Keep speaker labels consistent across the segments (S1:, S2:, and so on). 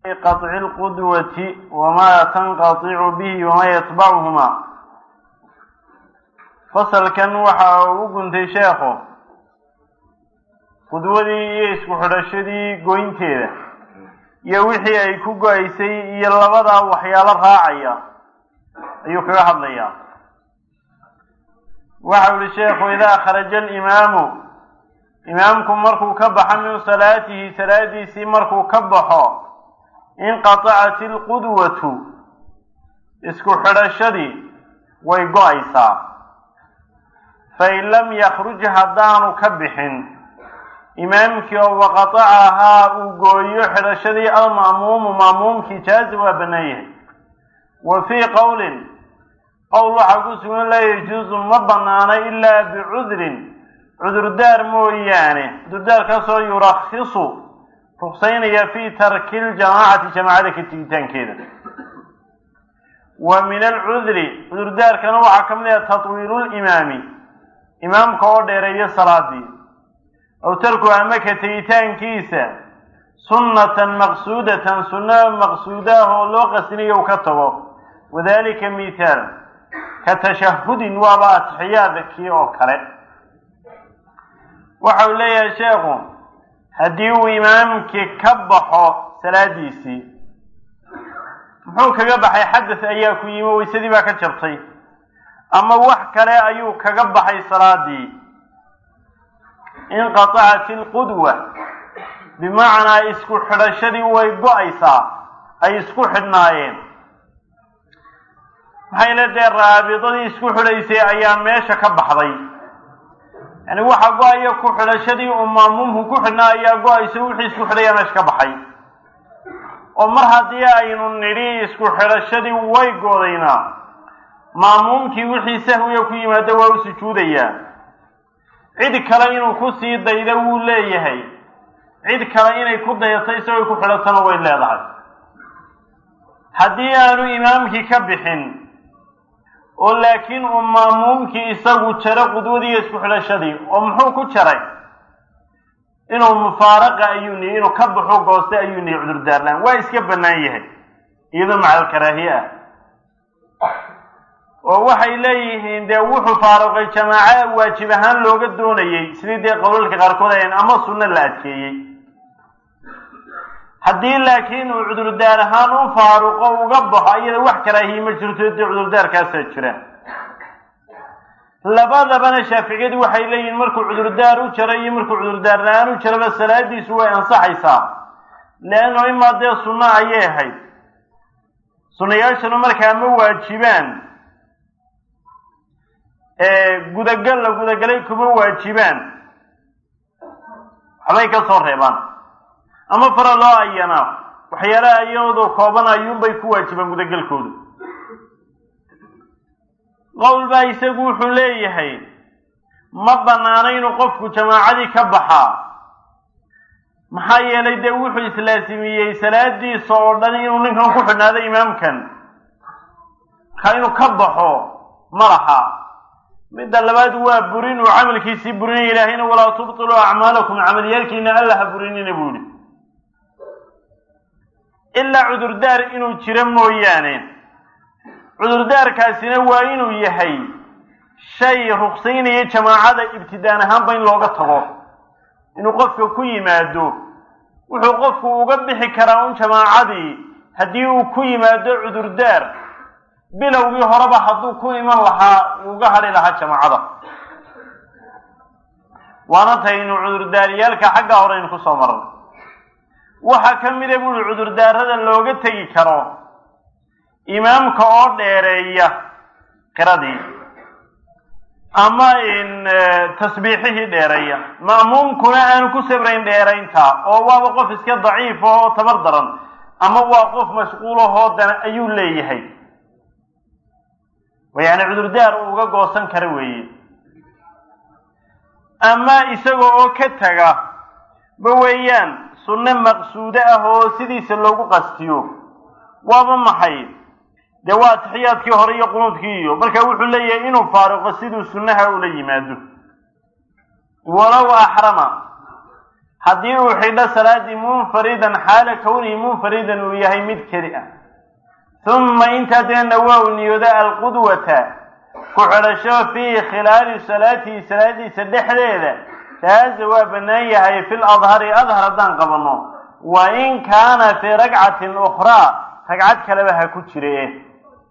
S1: qaطci اlqudwati wamaa tanqaطicu bihi wamaa yatbacuhuma fasalkan waxa uu u guntay sheekhu qudwadii iyo isku xidhashadii goynteeda iyo wixii ay ku go-aysay iyo labadaa waxyaalo raacaya ayuu kaga hadlayaa waxau yihi sheekhu idaa kharaja alimaamu imaamku markuu ka baxo min salaatihi salaadiisii markuu ka baxo inqatacat ilqudwatu isku xidhashadii way go-aysaa fain lam yakruj haddaanu ka bixin imaamkii oo waqatacahaa uu gooyo xidhashadii alma'muumu ma'muumkii jaazi waa bannaan yahay wa fii qowlin qowl waxaa ku sugan laa yajuusu ma bannaano ilaa bicudrin cudurdaar mooyaane cudurdaarkaasoo yurakhisu ruksaynaya fii tarki ljamaacati jamaacada ka tegitaankeeda wa min alcudri cudurdaarkana waxaa ka mid ah tatwiilu limaami imaamka oo dheereeyo salaadii aw tarku ama ka tegitaankiisa sunnatan maqsuudatan sunno maqsuudaah oo loo qasinayo u ka tago wadalika mithaal ka tashahudin waaba atixiyaadkii oo kale waxa uu leeyahay sheekhu haddii uu imaamkii ka baxo salaadiisii muxuu kaga baxay xadas ayaa ku yimi waysadii baa ka jabtay ama wax kale ayuu kaga baxay salaadii inqatacat ilqudwa bimacnaa isku xidhashadii way go-aysaa ay isku xidhnaayeen maxay le dee raabidadii isku xidhaysay ayaa meesha ka baxday yani waxa go-aya ku xidhashadii uu maamuumku ku xidhnaa ayaa go-aysa wixii isku xidhayaa meesha ka baxay oo mar haddii aynu nidhi isku xidhashadii way goodaynaa maamuumkii wixii sahwiga ku yimaado waa u sujuudayaa cid kale inuu ku sii daydo wuu leeyahay cid kale inay ku dayato isagoo ku xidhatona way leedahay haddii aanu imaamkii ka bixin oo laakiin uu maamuumkii isagu jaro qudwadii isku xidhashadii oo muxuu ku jaray inuu mufaaraqa ayuu nihi inuu ka baxo gooste ayuu nihi cudurdaarlaan waa iska bannaan yahay iyadoo macal karaahiye ah oo waxay leeyihiin dee wuxuu faaruqay jamaaco waajib ahaan looga doonayey sidii dee qowlalka qaarkood ayan ama sunno la adkeeyey haddii laakiin uu cudurdaar ahaan u faaruqo uga baxo iyada wax karaahiye ma jirto dee cudurdaalkaasaa jira labadabana shaaficiyadu waxay leeyihiin markuu cudurdaar u jaro iyo markuu cudurdaar la-aan u jaraba salaadiisu way ansaxaysaa leanno imaa dee sunno ayay ahayd sunnayaashanu markaa ma waajibaan gudagal la gudagalay kuma waajibaan waxbay ka soo reebaan ama fara loo ayanaa waxyaalaha iyadoo kooban ayuunbay ku waajibaan gudagalkoodu qowl baa isagu wuxuu leeyahay ma bannaano inuu qofku jamaacadii ka baxaa maxaa yeelay dee wuxuu islaasimiyey salaadiisa oo dhan inuu ninkan ku xidhnaado imaamkan markaa inuu ka baxo ma laha midda labaad waa burin uu camalkiisii burinaya ilaahayna walaa tubtiluu acmaalakum camalyaalkiina alla ha burinina buu yihi ilaa cudurdaar inuu jiro mooyaane cudurdaarkaasina waa inuu yahay shay ruksaynaya jamaacada ibtidaan ahaanba in looga tago inuu qofka ku yimaado wuxuu qofku uga bixi karaa un jamaacadii haddii uu ku yimaado cudurdaar bilowgii horeba hadduu ku iman lahaa uga hadhi lahaa jamaacada waana taynu cudurdaaryaalka xagga hore aynu kusoo marnay waxaa ka mida buuri cudurdaarada looga tegi karo imaamka oo dheereeya qiradii ama tasbiixihii dheereeya ma'muumkuna aanu ku sabrayn dheeraynta oo waaba qof iska daciifa oo tabar daran ama waa qof mashquulahoo dana ayuu leeyahay yani cudurdaar uu uga goosan kara weeye ama isaga oo ka taga ba weeyaan sunno maqsuudo ah oo sidiisa loogu qastiyo waaba maxay dee waa atixiyaadkii hore iyo qunuudkii iyo marka wuxuu leeyahay inuu faaruqo siduu sunnaha ula yimaado walow axrama haddii uu xidho salaadii munfaridan xaala kownihi munfaridan uu yahay mid keli ah uma intaa deena waa uu niyooda alqudwata ku xidhasho fii khilaali salaatihi salaadiisa dhexdeeda jaaza waa bannaan yahay fi ladhari adhar haddaan qabanno wa in kaana fii ragcatin ukhraa ragcad kaleba ha ku jire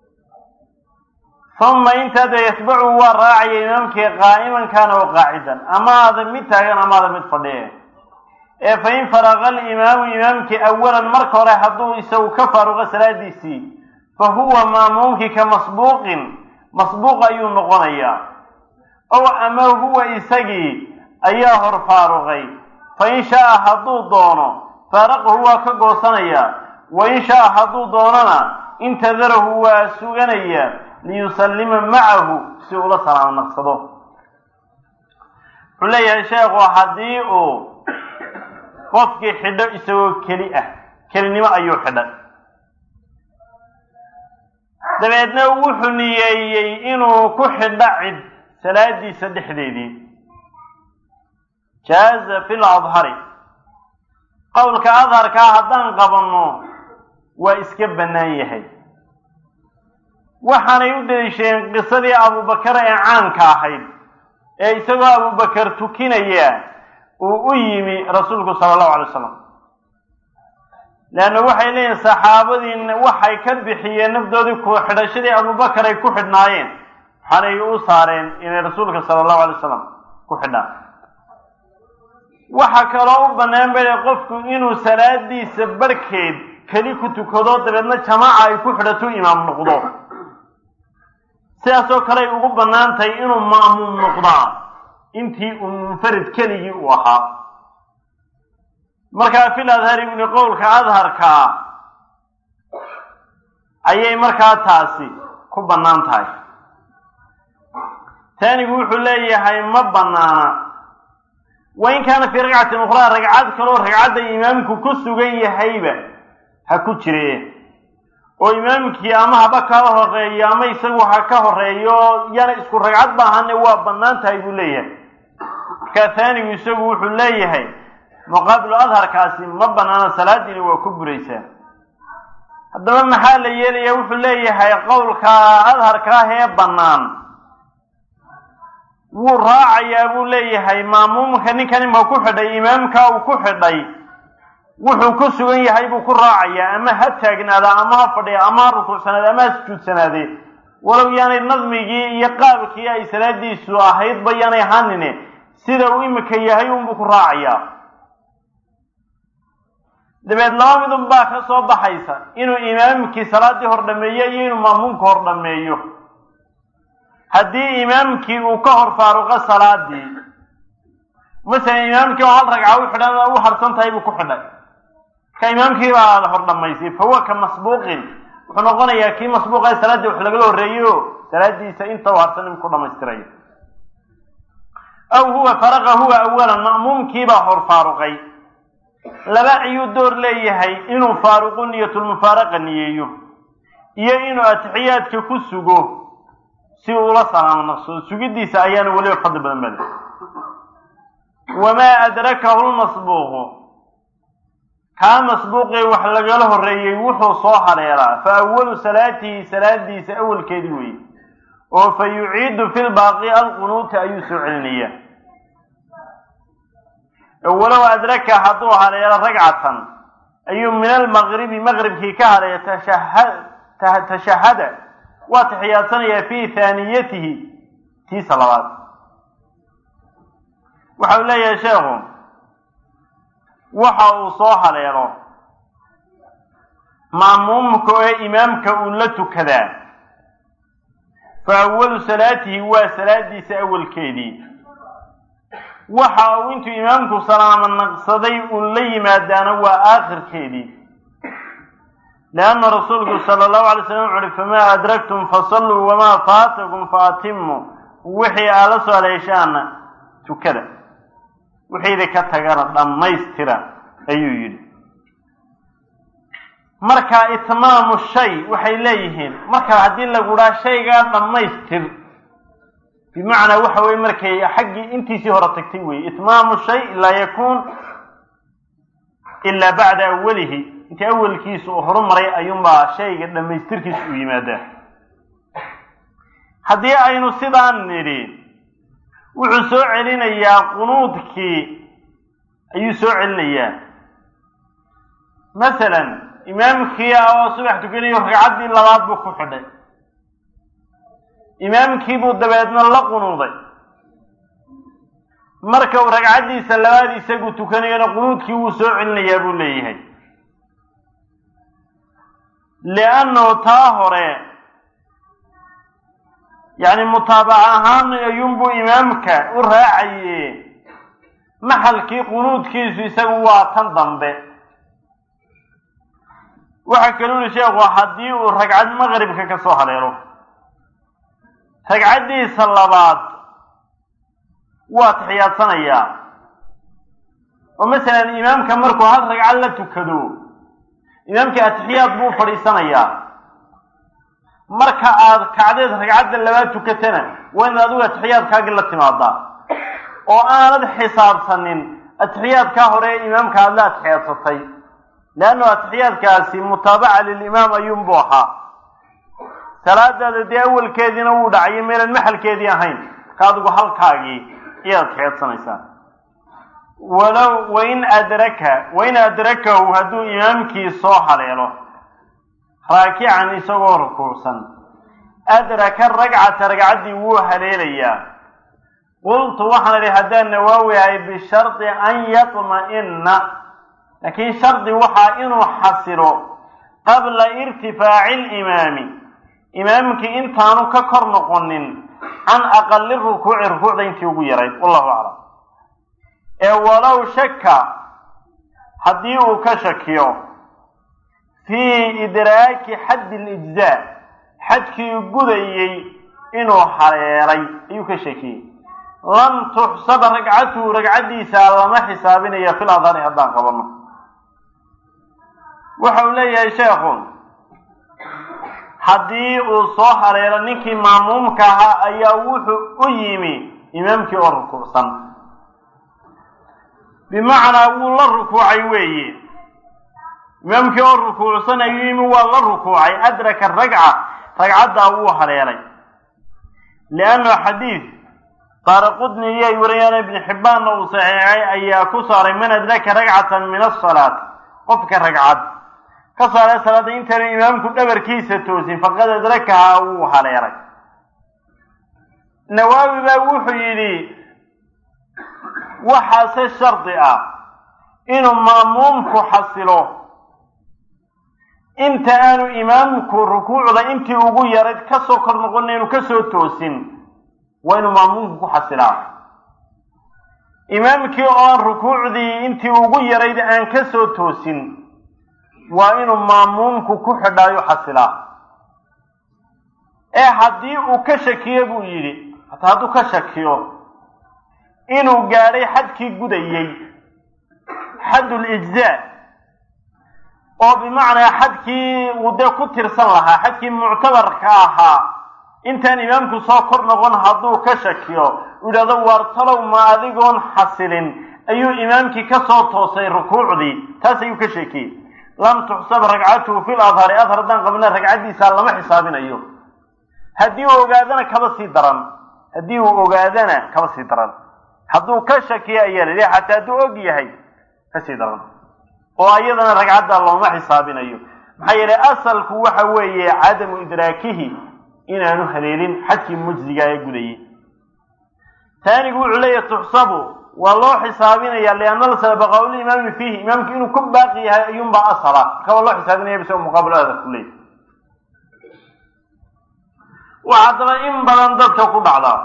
S1: uma intaada yatbacu waa raacaya imaamkii qaa'iman kaana oo qaacidan ama aada mid taagan ama aada mid fadhiye ee fa in faraqa alimaamu imaamkii awalan marka hore hadduu isagu ka faaruqo salaadiisii fa huwa maamuumkii ka masbuuqin masbuuq ayuu noqonayaa ow ama huwa isagii ayaa hor faaruqay fa in shaaa hadduu doono faaraqahu waa ka goosanayaa wa in shaaa hadduu doonona intadarahu waa suganaya liyusallima macahu si ula salaamo naqsado wuxuu leeyahay sheekhu haddii uu qofkii xidho isagoo keli ah kelinimo ayuu xidhay dabeedna wuxuu niyeeyey inuu ku xidho cid salaadiisa dhexdeedii jaaza fi ladhari qowlka adharkaa haddaan qabanno waa iska bannaan yahay waxaanay u daliishadeen qisadii abubakar ee caanka ahayd ee isagoo abubakar tukinaya uu u yimi rasuulku sala allahu alay wasalam leanna waxay leeyihin saxaabadii waxay ka bixiyeen nafdoodii ku xidhashadii abubakar ay ku xidhnaayeen waxaanay u saareen inay rasuulka sala allahu alay wasalam ku xidhaan waxa kaloo u bannaan bay qofku inuu salaadiisa barhkeed keli ku tukado dabeedna jamaaca ay ku xidhato imaam noqdo sidaasoo kale ay ugu bannaan tahay inuu ma'muum noqdaa intii uu munfarid keligii uu ahaa markaa fil adhari buni qowlka adharkaa ayay markaa taasi ku bannaan tahay taanigu wuxuu leeyahay ma bannaana wa in kaana fii ragcatin ukhraa ragcad kaloo ragcadda imaamku ku sugan yahayba ha ku jire oo imaamkii ama haba kala horeeyo ama isagu ha ka horeeyo yana isku ragcad baahane waa bannaan tahay buu leeyahay markaa taanigu isagu wuxuu leeyahay muqaabilu adharkaasi ma bannaana salaadiina waa ku buraysaa haddaba maxaa la yeelaya wuxuu leeyahay qowlka adharka ah ee bannaan wuu raacayaa buu leeyahay maamuumka ninkan imka ku xidhay imaamka uu ku xidhay wuxuu ku sugan yahay buu ku raacayaa ama ha taagnaada ama ha fadhiya ama ha rukuucsanaade ama ha sujuudsanaade walow yaanay nadmigii iyo qaabkii ay salaadiisu ahaydba yaanay ahaanine sida uu imika yahay unbuu ku raacayaa dabeed laba midun baa ka soo baxaysa inuu imaamkii salaaddii hor dhameeyo iyo inuu maamuumka hor dhameeyo haddii imaamkii uu ka hor faaruqo salaadii masalan imaamkii oo hal ragca u xidhan u harsan tahay buu ku xidhay marka imaamkii baa la hor dhamaysay fa huwa ka masbuuqin wuxuu noqonayaa kii masbuuqa ee salaaddii wax lagala horreeyo salaadiisa inta u harsan in ku dhamaystirayo aw huwa faraqa huwa awalan ma'muumkiibaa hor faaruqay laba ayuu door leeyahay inuu faaruqu niyatulmufaaraqa niyeeyo iyo inuu atixiyaadka ku sugo si uu ula salaamo naqsado sugidiisa ayaana weliba fadli badan bale wamaa adrakahu lmasbuuqu kaa masbuuqee wax lagala horreeyey wuxuu soo haleelaa fa awalu salaatihi salaadiisa awalkeedii weeye oo fa yuciidu fi lbaaqi alqunuuta ayuu soo celinaya walow adraka hadduu haleelo ragcatan ayuu min almaqribi maqribkii ka haleeya tashahada waa taxiyaadsanaya fi haaniyatihi tiisa labaad waxa uu leeyahay sheekhu waxa uu soo haleelo ma'muumka ee imaamka uu la tukadaa fa awalu salaatihi waa salaadiisa awalkeedii waxa uu intuu imaamku salaamo naqsaday uu la yimaadaana waa aakhirkeedii leanna rasuulku sala allahu alay slam wuxu uhi famaa adraktum fasalluu wamaa faatakum faatimu wixii aad la soo haleeshaana tukada wixiida ka tagana dhammaystira ayuu yidhi marka itmaamu shay waxay leeyihiin marka haddii lagu dhaha shaygaa dhammaystir bimacnaa waxa weye markay xaggii intiisii hore tagtay weye itmaamu shay laa yakuun ilaa bacda awalihi intii awalkiisa uu horumaray ayuunbaa shayga dhammaystirkiisa u yimaadaa haddii aynu sidaan nidhi wuxuu soo celinayaa qunuudkii ayuu soo celinayaa masalan imaamkii oo subax tukanayo ragcaddii labaad buu ku xidhay imaamkii buu dabeedna la qunuuday marka uu ragcaddiisa labaad isagu tukanayona qunuudkii wuu soo celinayaa buu leeyahay liannahu taa hore yacni mutaabaca ahaan ayuunbuu imaamka u raacaye maxalkii qunuudkiisu isagu waa tan dambe waxaa kaluu yihi sheekhu haddii uu ragcad maqribka ka soo haleelo ragcaddiisa labaad waa taxiyaadsanayaa oo masalan imaamka markuu hal ragcad la tukado imaamkii atixiyaad buu fadhiisanayaa marka aad kacdeed ragcadda labaad tukatana waa inaad adigu atixiyaadkaagii la timaadaa oo aanad xisaabsanin atixiyaadkaa hore ee imaamka aad la atixiyaadsatay leannu atixiyaadkaasi mutaabaca lilimaam ayuunbuu ahaa salaadaada dee awalkeediina wuu dhacay meelan maxalkeedii ahayn marka adigu halkaagii ayaad atixiyaadsanaysaa walow wain adraka wain adrakahu hadduu imaamkii soo haleelo raakican isagoo rukuucsan adraka ragcata ragcaddii wuu haleelayaa qultu waxaan idhi haddaan nawaawi ahay bishardi an yatma'ina laakiin shardi waxaa inuu xasilo qabla irtifaaci limaami imaamkii intaanu ka kor noqonin can aqali rukuuci rukuucda intii ugu yarayd wallahu aclam ee walow shaka haddii uu ka shakiyo fii idraaki xaddi lijzaa xadkii gudayey inuu haleelay ayuu ka shakiyey lam tuxsaba ragcatuhu ragcaddiisa lama xisaabinaya fil adhari haddaan qabano waxa uu leeyahay sheekhu haddii uu soo haleelo ninkii maamuumka ahaa ayaa wuxuu u yimi imaamkii oo rukuucsan bimacnaa wuu la rukuucay weeye imaamkii oo rukuucsan ayuu yimi waa la rukuucay adraka ragca ragcaddaa wuu haleelay liannu xadiid daara qudni iyo ay wariyaan ibni xibbaanna uu saxiixay ayaa ku saaray man adraka ragcatan min asalaat qofka ragcad ka saaray salaada intaanu imaamku dhabarkiisa toosin faqad adrakahaa wuu haleelay nawaawi baa wuxuu yidhi waxaase shardi ah inuu maamuumku xasilo inta aanu imaamku rukuucda intii ugu yarayd kasoo kor noqona inu kasoo toosin waa inuu maamuumku ku xasilaa imaamkii oo aan rukuucdii intii ugu yarayd aan kasoo toosin waa inuu maamuumku ku xidhaayo xasilaa ee haddii uu ka shakiyo buu yidhi hataa hadduu ka shakiyo inuu gaadhay xadkii gudayey xaddul ijzaa oo bimacnaa xadkii uu dee ku tirsan lahaa xadkii muctabarka ahaa intaan imaamku soo kor noqon hadduu ka shakiyo uu yidhahdo waar talow ma adigoon xasilin ayuu imaamkii ka soo toosay rukuucdii taas ayuu ka sheekiyey lam tuxsab ragcatuhu fil adhari adhar haddaan qabna ragcaddiisa lama xisaabinayo haddii uu ogaadana kaba sii daran haddii uu ogaadana kaba sii daran hadduu ka shakiyo ayaa la xataa hadduu og yahay kasii daran oo ayadana ragcadda looma xisaabinayo maxaa yeelay asalku waxa weeye cadamu idraakihi inaanu haleelin xadkii mujziga ee gudayey taanigu wuxuu leeyahy tuxsabu waa loo xisaabinaya lianna lasala baqaaul imaami fiihi imaamku inuu ku baaqi yahay ayuunbaa asala marka waa loo xisaabinaya bisao muqaabil aada ku leeyahy waxaa haddaba in badan dadka ku dhacda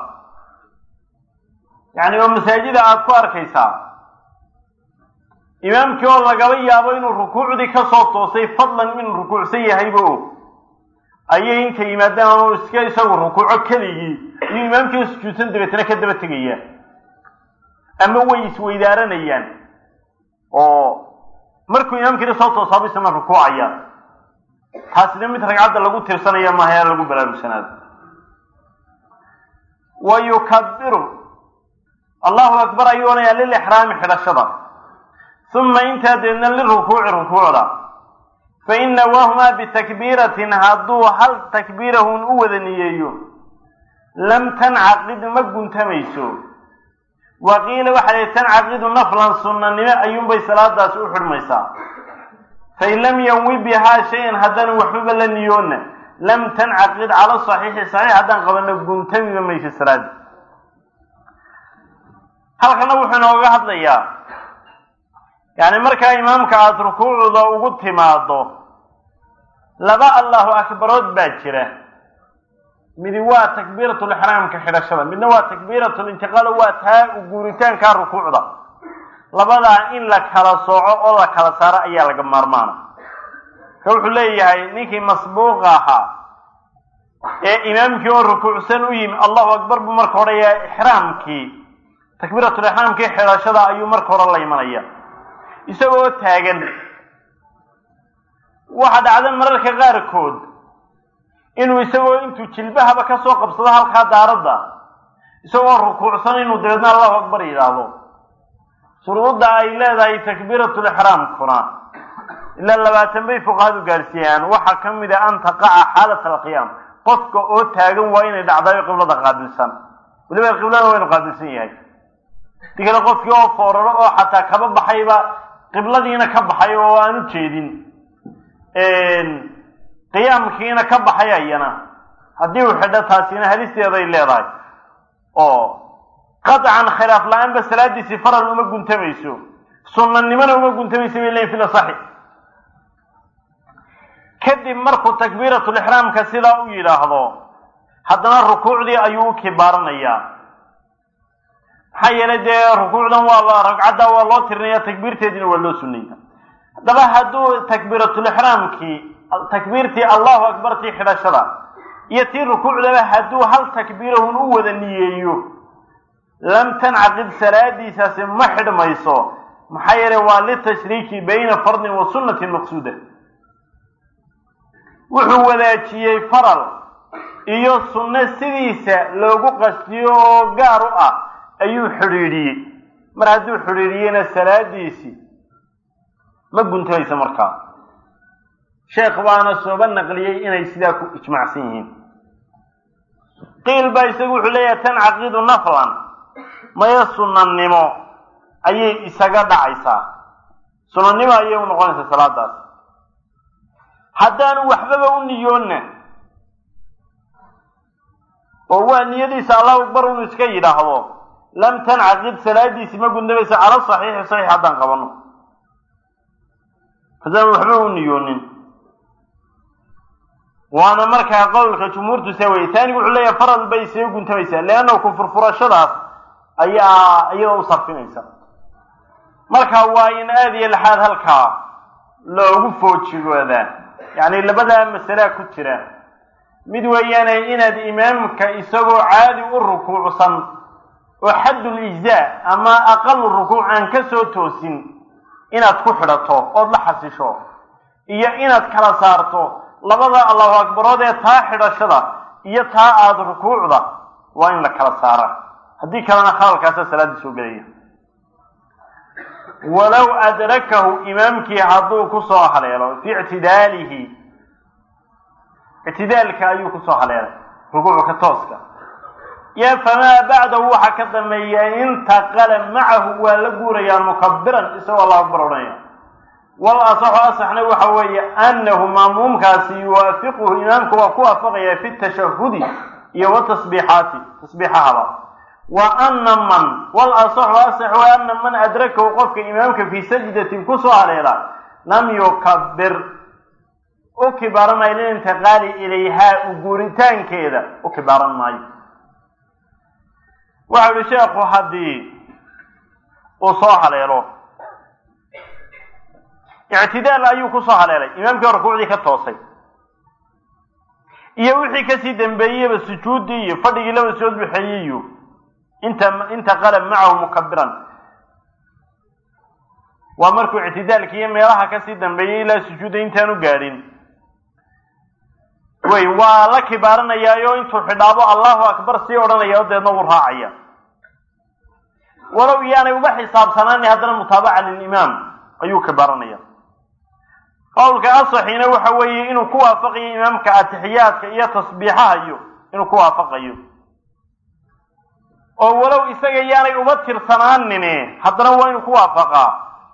S1: yacni oo masaajida aada ku arkaysaa imaamkii oo lagaba yaabo inuu rukuucdii kasoo toosay fadlan inuu rukuucsan yahayba og ayay inta yimaadaan ama iska isagu rukuuco keligii iyo imaamkii sujuudsan dabeetana ka daba tegaya ama way isweydaaranayaan oo markuu imaamkiina soo toosaaba isna rukuucaya taasina mid ragcadda lagu tirsanaya maaha lagu baraarugsanaado wa yukabiru allahu akbar ayuu onayaa lilixraami xidhashada uma intaa deedna lirukuuci rukuucda fain nawaahumaa bitakbiiratin hadduu hal takbiirahun u wada niyeeyo lam tancaqid ma guntamayso wa qiila waxaa lihi tancaqidu naflan sunnanimo ayuunbay salaadaasi u xidhmaysaa fain lam yanwi bihaa shay-an haddaan waxbaba la niyoonna lam tancaqid cala saxiixi saxiix haddaan qabano guntamiba mayso salaada halkana wuxuu inooga hadlayaa yacni markaa imaamka aada rukuucda ugu timaado laba allahu akbarood baa jira midi waa takbiiratulixraamka xidhashada midna waa takbiiratulintiqaalo waa taa guuritaanka rukuucda labadaa in la kala sooco oo la kala saaro ayaa laga maarmaana ka wuxuu leeyahay ninkii masbuuqa ahaa ee imaamkii oo rukuucsan u yimi allahu akbar buu marka odhaya ixraamkii takbiiratulixraamkii xidhashada ayuu marka hore la imanaya isagoo taagan waxa dhacda mararka qaarkood inuu isagoo intuu jilbahaba ka soo qabsado halkaa daaradda isagoo rukuucsan inuu dabeedna allahu akbar yidhaahdo shuruudda ay leedahay takbiiratulixraamkuna ilaa labaatan bay fuqahadu gaarsiiyaan waxaa ka mid a an taqaca xaalat alqiyaam qofka oo taagan waa inay dhacdayo qiblada qaabilsan weliba qiblada waa inu qaabilsan yahay di kale qofkii oo fooraro oo xataa kaba baxayba qibladiina ka baxay oo aan u jeedin qiyaamkiina ka baxay ayana haddii uu xidho taasina halisteeday leedahay oo qaطcan khilaaf la-aanba salaadiisii faral uma guntamayso sunnanimona uma guntamayso bay leyin fila saxi kadib markuu takbiiratulixraamka sidaa u yidhaahdo haddana rukuucdii ayuu u kibaaranayaa maxaa yeelay dee rukuucdan waa ragcadda waa loo tirinaya takbiirteediina waa loo sunaya haddaba hadduu takbiiratulixraamkii takbiirtii allahu akbartii xidhashada iyo tii rukuucdaba hadduu hal takbiirahun u wada niyeeyo lam tancaqid salaadiisaasi ma xidhmayso maxaa yeelay waa litashriiki bayna fardin wa sunnatin maqsuuda wuxuu wadaajiyey faral iyo sunno sidiisa loogu qastiyo oo gaar u ah ayuu xidhiidhiyey mar hadduu xidhiidhiyeyna salaadiisii ma guntamaysa markaa sheekh baana sooba naqliyey inay sidaa ku ijmacsan yihiin qiil baa isagu wuxuu leeyahay tancaqidu naflan maya sunnanimo ayay isaga dhacaysaa sunnanimo ayay u noqonaysaa salaadaas haddaanu waxbaba u niyoonna oo waa niyadiisa allahu akbar unu iska yidhaahdo lam tancaqid salaadiisi ma gundamaysa cala saxiixi saxiix haddaan qabano haddaanu waxba u niyoonin waana markaa qowlka jumhuurtu saa weye taanigu wuxuu leeyahay faral bay isaga guntamaysaa leanna ku furfurashadaas ayaa iyada u sarfinaysa marka waa in aad iyo laxaad halkaa loogu foojigoodaa yacni labadaa masalaa ku jira mid weeyaane inaad imaamka isagoo caadi u rukuucsan oo xaddul ijzaa ama aqalu rukuuc aan ka soo toosin inaad ku xidhato ood la xasisho iyo inaad kala saarto labada allahu akbarood ee taa xidhashada iyo taa aada rukuucda waa in la kala saara haddii kalena khalalkaasa salaaddii soo gelaya walow adrakahu imaamkii hadduu kusoo haleelo fii ictidaalihi ictidaalka ayuu kusoo haleelay rukuucka tooska yo famaa bacdahu waxaa ka dambeeya intaqala macahu waa la guurayaa mukabiran isagoo allahu akbar odhanaya wal asaxu asaxna waxa weeye annahu maamuumkaasi yuwaafiquhu imaamka waa ku waafaqaya fi tashahudi iyo watasbiixaati tasbiixahaba wa ana man wal asaxu asaxu ana man adrakahu qofka imaamka fii sajdatin kusoo haleela lam yukabir u kibaaran maayo lilintiqaali ilayhaa u guuritaankeeda u kibaaran maayo waxau yihi sheekhu haddii uu soo haleelo ictidaal ayuu kusoo haleelay imaamkii rukuucdii ka toosay iyo wixii kasii dambeeyeyba sujuuddii iyo fadhigii laba sood bixeeyey iyo inta intaqala macahu mukabiran waa markuu ictidaalki iyo meelaha kasii dambeeyey ilaa sujuudda intaanu gaadhin wey waa la kibaaranayaayo intuu xidhaabo allahu akbar sii odhanaya o deedna wuu raacaya walow iyaanay uba xisaabsanaani haddana mutaabaca lilimaam ayuu kibaaranaya qowlka asaxiina waxa weeye inuu ku waafaqayo imaamka atixiyaadka iyo tasbiixaha iyo inuu ku waafaqayo oo walow isaga yaanay uba tirsanaanin haddana waa inuu ku waafaqaa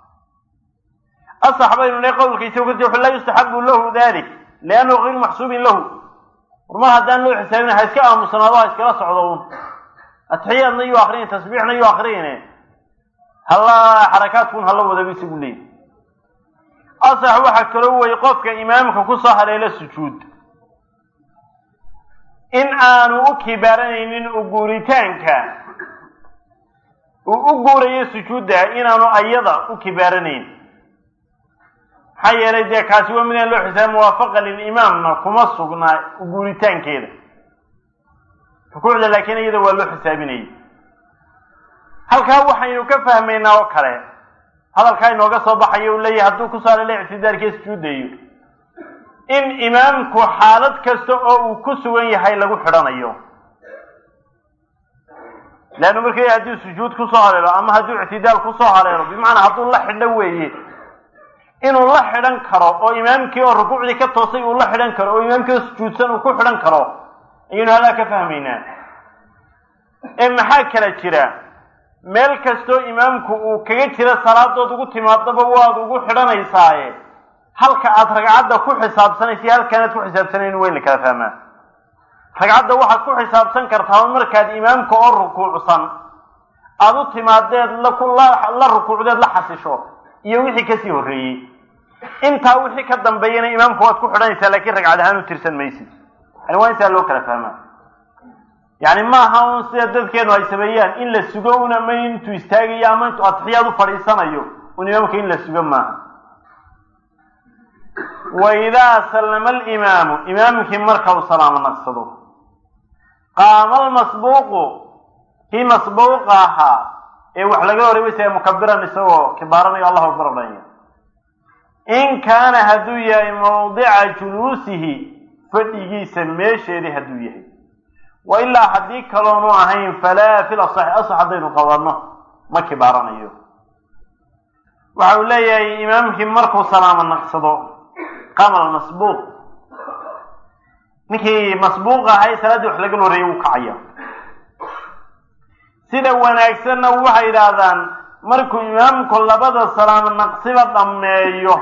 S1: asax baynu le qowlkiisa wuxu laa yustaxabu lahu dalik liannahu gayru maxsuubin lahu warmar haddaan loo xisaabin ha iska aamusnaado ha iskala socdo un atixiyaadna yuu akriyin tasbiixna yuu akriyine halla xarakaadkun hala wadaba isagu leey asax waxaa kaloo weye qofka imaamka kusoo haleelo sujuud in aanu u kibaaranaynin uguuritaanka uu u guurayo sujuudda inaanu ayada u kibaaranayn maxaa yeelay dee kaasi waa midaan loo xisaaba muwaafaqa lilimaamna kuma sugnaa uguuritaankeeda rukuucda laakiin iyada waa loo xisaabinayay halkaa waxaynu ka fahmaynaa oo kale hadalkaa inooga soo baxayo uu leeyahay hadduu ku saalala ictidaarkii sujuudayo in imaamku xaalad kasta oo uu ku sugan yahay lagu xidhanayo leannu markay hadduu sujuud kusoo haleelo ama hadduu ictidaal kusoo haleelo bimacnaa hadduu la xidho weeye inuu la xidhan karo oo imaamkii oo rukuucdii ka toosay uu la xidhan karo oo imaamkii oo sujuudsan uu ku xidhan karo ayaynu halaa ka fahmaynaa ee maxaa kala jira meel kastoo imaamku uu kaga jira salaadood ugu timaadaba waad ugu xidhanaysaaye halka aad ragcadda ku xisaabsanaysa halkaanaad ku xisaabsanayn waa in la kala fahmaa ragcadda waxaad ku xisaabsan kartaa markaad imaamka oo rukuucsan aada u timaadeed la rukuucdeed la xasisho iyo wixii kasii horreeyey intaa wixii ka dambeeyana imaamka waad ku xidhanaysaa laakiin ragcad ahaan u tirsan maysid yani waa intaa loo kala fahmaa yani maaha un sida dadkeenu ay sameeyaan in la sugo un ama intuu istaagayo ama intuu atixiyaad u fadhiisanayo un imaamka in la sugo maaha wa idaa sallama alimaamu imaamkii marka uu salaamo naqsado qaama almasbuuqu kii masbuuqa ahaa ee wax laga horeebaysaya mukabiran isagoo kibaaranayo allahu akbar odhanaya in kaana hadduu yahay mawdica juluusihi fadhigiisa meesheedii hadduu yahay wa ilaa haddii kaloonu ahayn falaa fil asaxi asax haddaynu qabanno ma kibaaranayo waxa uu leeyahay imaamkii markuu salaamo naqsado qaama almasbuuq ninkii masbuuq ahay salaaddii wax laga horeeyay wuu kacaya sida wanaagsanna waxay yidhaahdaan markuu imaamku labada salaamo naqsiba dhammeeyo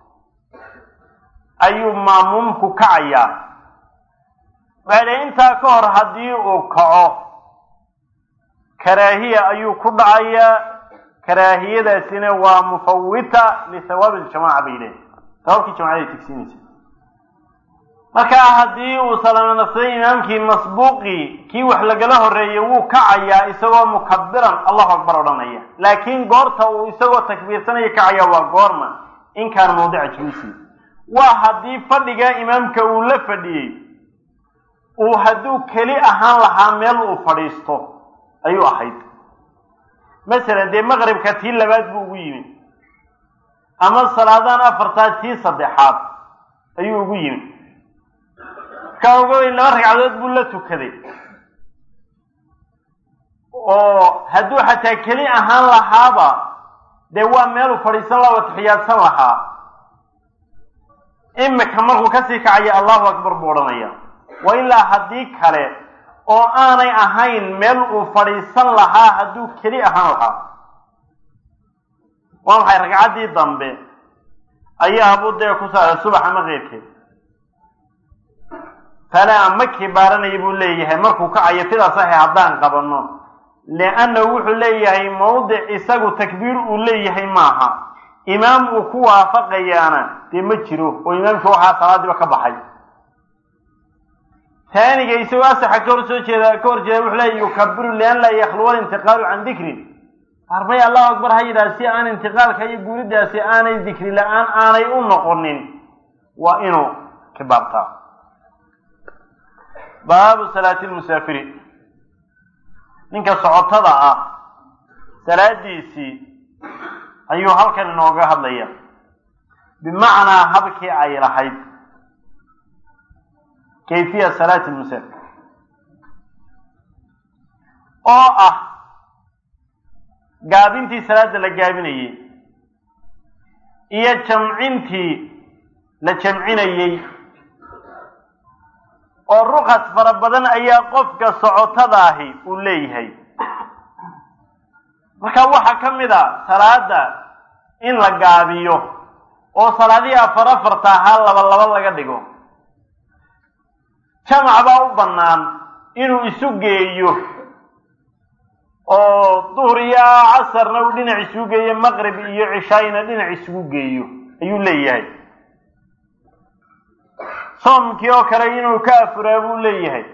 S1: ayuu maamuumku kacayaa waxay dhahay intaa ka hor haddii uu kaco karaahiya ayuu ku dhacayaa karaahiyadaasina waa mufawita lithawaabi ljamaca bay leehay sawaabkii jamacada tigsiinaysa markaa haddii uu salaamo naqsaday imaamkii masbuuqii kii wax lagala horeeyay wuu kacayaa isagoo mukabiran allahu akbar odhanaya laakiin goorta uu isagoo takbiirsanaya kacaya waa goorma in kaana mawdica juluusi waa haddii fadhigaa imaamka uu la fadhiyey uu hadduu keli ahaan lahaa meel uu fadhiisto ayuu ahayd masalan dee maqribka tii labaad buu ugu yimi ama salaadaan afartaa tii saddexaad ayuu ugu yimi markaa ogoy laba ragcadood buu la tukaday oo hadduu xataa keli ahaan lahaaba dee waa meeluu fadhiisan laha oo taxiyaadsan lahaa imika markuu kasii kacaya allahu akbar buu odhanaya wa ilaa haddii kale oo aanay ahayn meel uu fadhiisan lahaa hadduu keli ahaan lahaa waa maxay ragcaddii dambe ayaa habuu dee ku saaray subax ama keyrkeed falaa ma kibaaranaya buu leeyahay markuu kacayo fida saxi haddaan qabanno liannahu wuxuu leeyahay mawdic isagu takbiir uu leeyahay maaha imaam uu ku waafaqayaana dee ma jiro oo imaamkii waxaa salaadiiba ka baxay taaniga isagoo asaxa ka hor soo jeeda ka hor jeeda wuxuu leeyahy yukabiru lian laa yakhluwa alintiqaalu can dikrin arbay allahu akbar ha yidhaha si aan intiqaalka iyo guuridaasi aanay dikri la-aan aanay u noqonin waa inuu kibaartaa baabu salaati lmusaafiri ninka socotada ah salaadiisii ayuu halkan inooga hadlaya bimacnaa habkii ay lahayd kayfiya salaati lmusaafir oo ah gaabintii salaada la gaabinayay iyo jamcintii la jamcinayey oo rukas fara badan ayaa qofka socotadaahi uu leeyahay marka waxaa ka mid a salaada in la gaabiyo oo salaadihii afar afarta ahaa laba laba laga dhigo jamac baa u bannaan inuu isu geeyo oo duhur iyo casarna uu dhinac isugu geeyo maqrib iyo cishaayna dhinac isugu geeyo ayuu leeyahay soomkii oo kale inuu ka afuraa buu leeyahay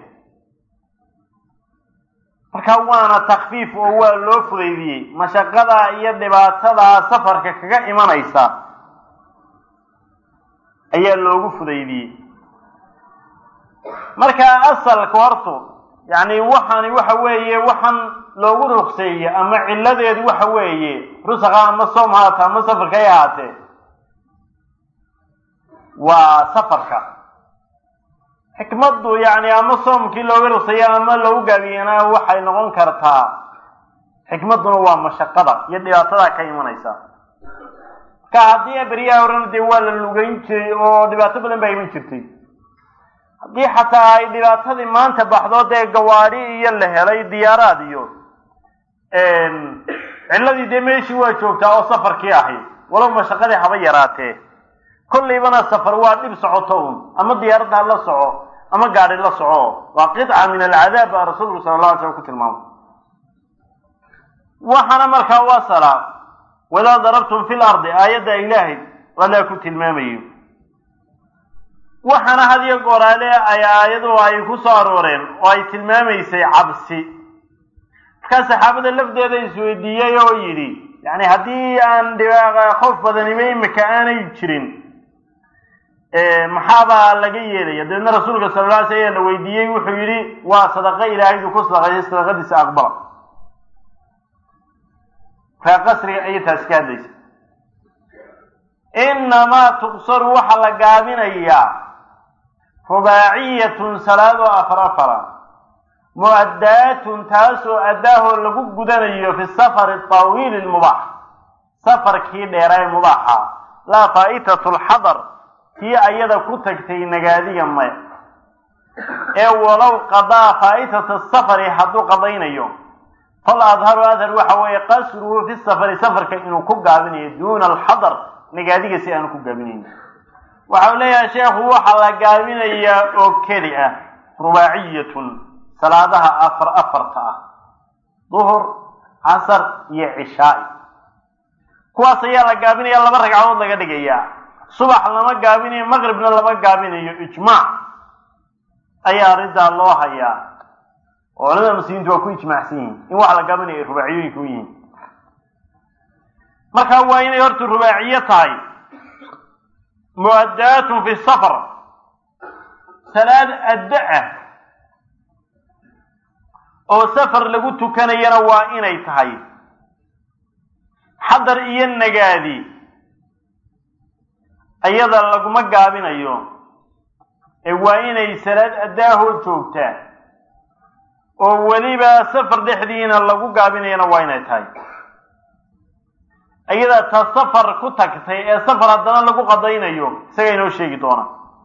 S1: marka waana takfiif oo waa loo fudaydiyey mashaqada iyo dhibaatada safarka kaga imanaysa ayaa loogu fudaydiyey marka asalka horto yacni waxaani waxa weeye waxaan loogu rukseeye ama cilladeedu waxa weeye rusaqa ama soom haata ama safarka ay ahaatee waa safarka xikmaddu yacni ama soomkii looga rukseeye ama loogu gaabiyana waxay noqon kartaa xikmadduna waa mashaqada iyo dhibaatada ka imanaysa marka haddii beryaha horena dee waa la lugeyn jiray oo dhibaato badan baa iman jirtay haddii xataa ay dhibaatadii maanta baxdo dee gawaadhi iyo la helay diyaaraad iyo cilladii dee meeshii waa joogtaa oo safarkii ahi walow mashaqadii haba yaraatee kollaybana safar waa dhib socoto un ama diyaaradda ha la soco ama gaadhi la soco waa qidca min alcadaab baa rasuulku sala alla alay slam ku tilmaamay waxaana markaa waa salaa wadaa darabtum fi lardi aayadda ilaahay allaa ku tilmaamayo waxaana had iyo gooraale ay aayadu ay ku soo arooreen oo ay tilmaamaysay cabsi markaa saxaabada lafdeeda isweydiiyey oo yidhi yacni haddii aan khoof badanimo imika aanay jirin maxaabaa laga yeelaya dabeedna rasuulka sala la alay sl ayaa la weydiiyey wuxuu yidhi waa sadaqo ilaahaydu ku sadaqeeyay sadaqadiisa aqbala markaa qasriga ayay taasi ka hadlaysa inamaa tuqsaru waxaa la gaabinayaa rubaaciyatun salaadoo afar afara mu'addaatun taasoo addaahoo lagu gudanayo fi safari tawiili lmubaax safarkii dheeraa ee mubaaxa laa faa'itatu lxadar tii ayada ku tagtay nagaadiga maya ee walow qadaa faa'itata safari hadduu qadaynayo fal adharu adhar waxa weeye qasruhu fi safari safarka inuu ku gaabinayo duuna alxadar nagaadiga si aanu ku gaabinayn waxau leeyahay sheekhu waxaa la gaabinayaa oo keli ah rubaaciyatun salaadaha afar afarta ah duhur casar iyo cishaai kuwaas ayaa la gaabinaya laba ragcadood laga dhigayaa subax lama gaabinayo maqribna lama gaabinayo ijmaac ayaa arrintaa loo hayaa oo culamada muslimiintu waa ku ijmaacsan yihiin in wax la gaabinayo ay rubaaciyooyinka u yihiin marka waa inay horta rubaaciyo tahay mu'addaatun fi safar salaad adda ah oo safar lagu tukanayana waa inay tahay xadar iyo nagaadi iyada laguma gaabinayo ee waa inay salaad addaahoo joogtaa oo weliba safar dhexdiina lagu gaabinayana waa inay tahay iyada ta safar ku tagtay ee safar haddana lagu qadaynayo isaga inoo sheegi doona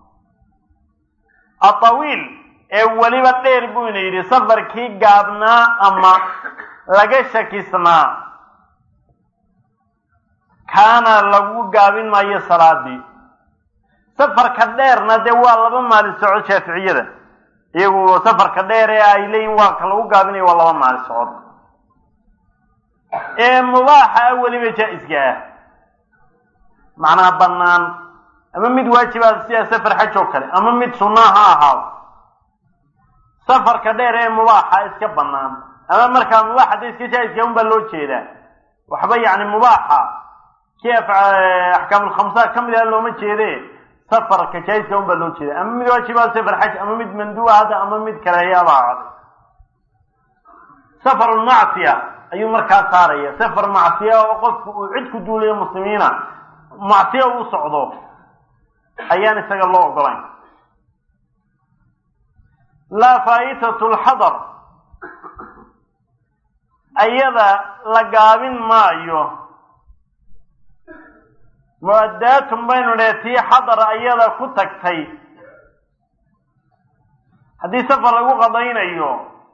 S1: atawiil ee weliba dheer buu ina yidhi safarkii gaabnaa ama laga shakisnaa kaana lagu gaabin maayo salaadii safarka dheerna dee waa laba maalin socod shaaficiyada iyagu safarka dheer ee ay leeyihin waa ka lagu gaabinayo waa laba maalin socod ee mubaaxa ah weliba jaa-iska ah macnaha bannaan ama mid waajibaad sida safar xaj oo kale ama mid sunnaa ha ahaado safarka dheer ee mubaaxa iska bannaan ama markaa mubaaxa da iska jaa-iska un baa loo jeedaa waxba yacni mubaaxa kii axkaamulkhamsa ka mid ah looma jeede safarka jaa-iska un baa loo jeeda ama mid waajibaad safar xaj ama mid manduuba hada ama mid kale ayaaba ahaaday safarulmacsiya ayuu markaa saaraya safar macsiya oo qofku uu cid ku duulayo muslimiina macsiya u socdo ayaan isaga loo ogolayn laa faa'itatu lxadar ayada la gaabin maayo mu-addaatun baynu dhe tii xadar ayada ku tagtay haddii safar lagu qadaynayo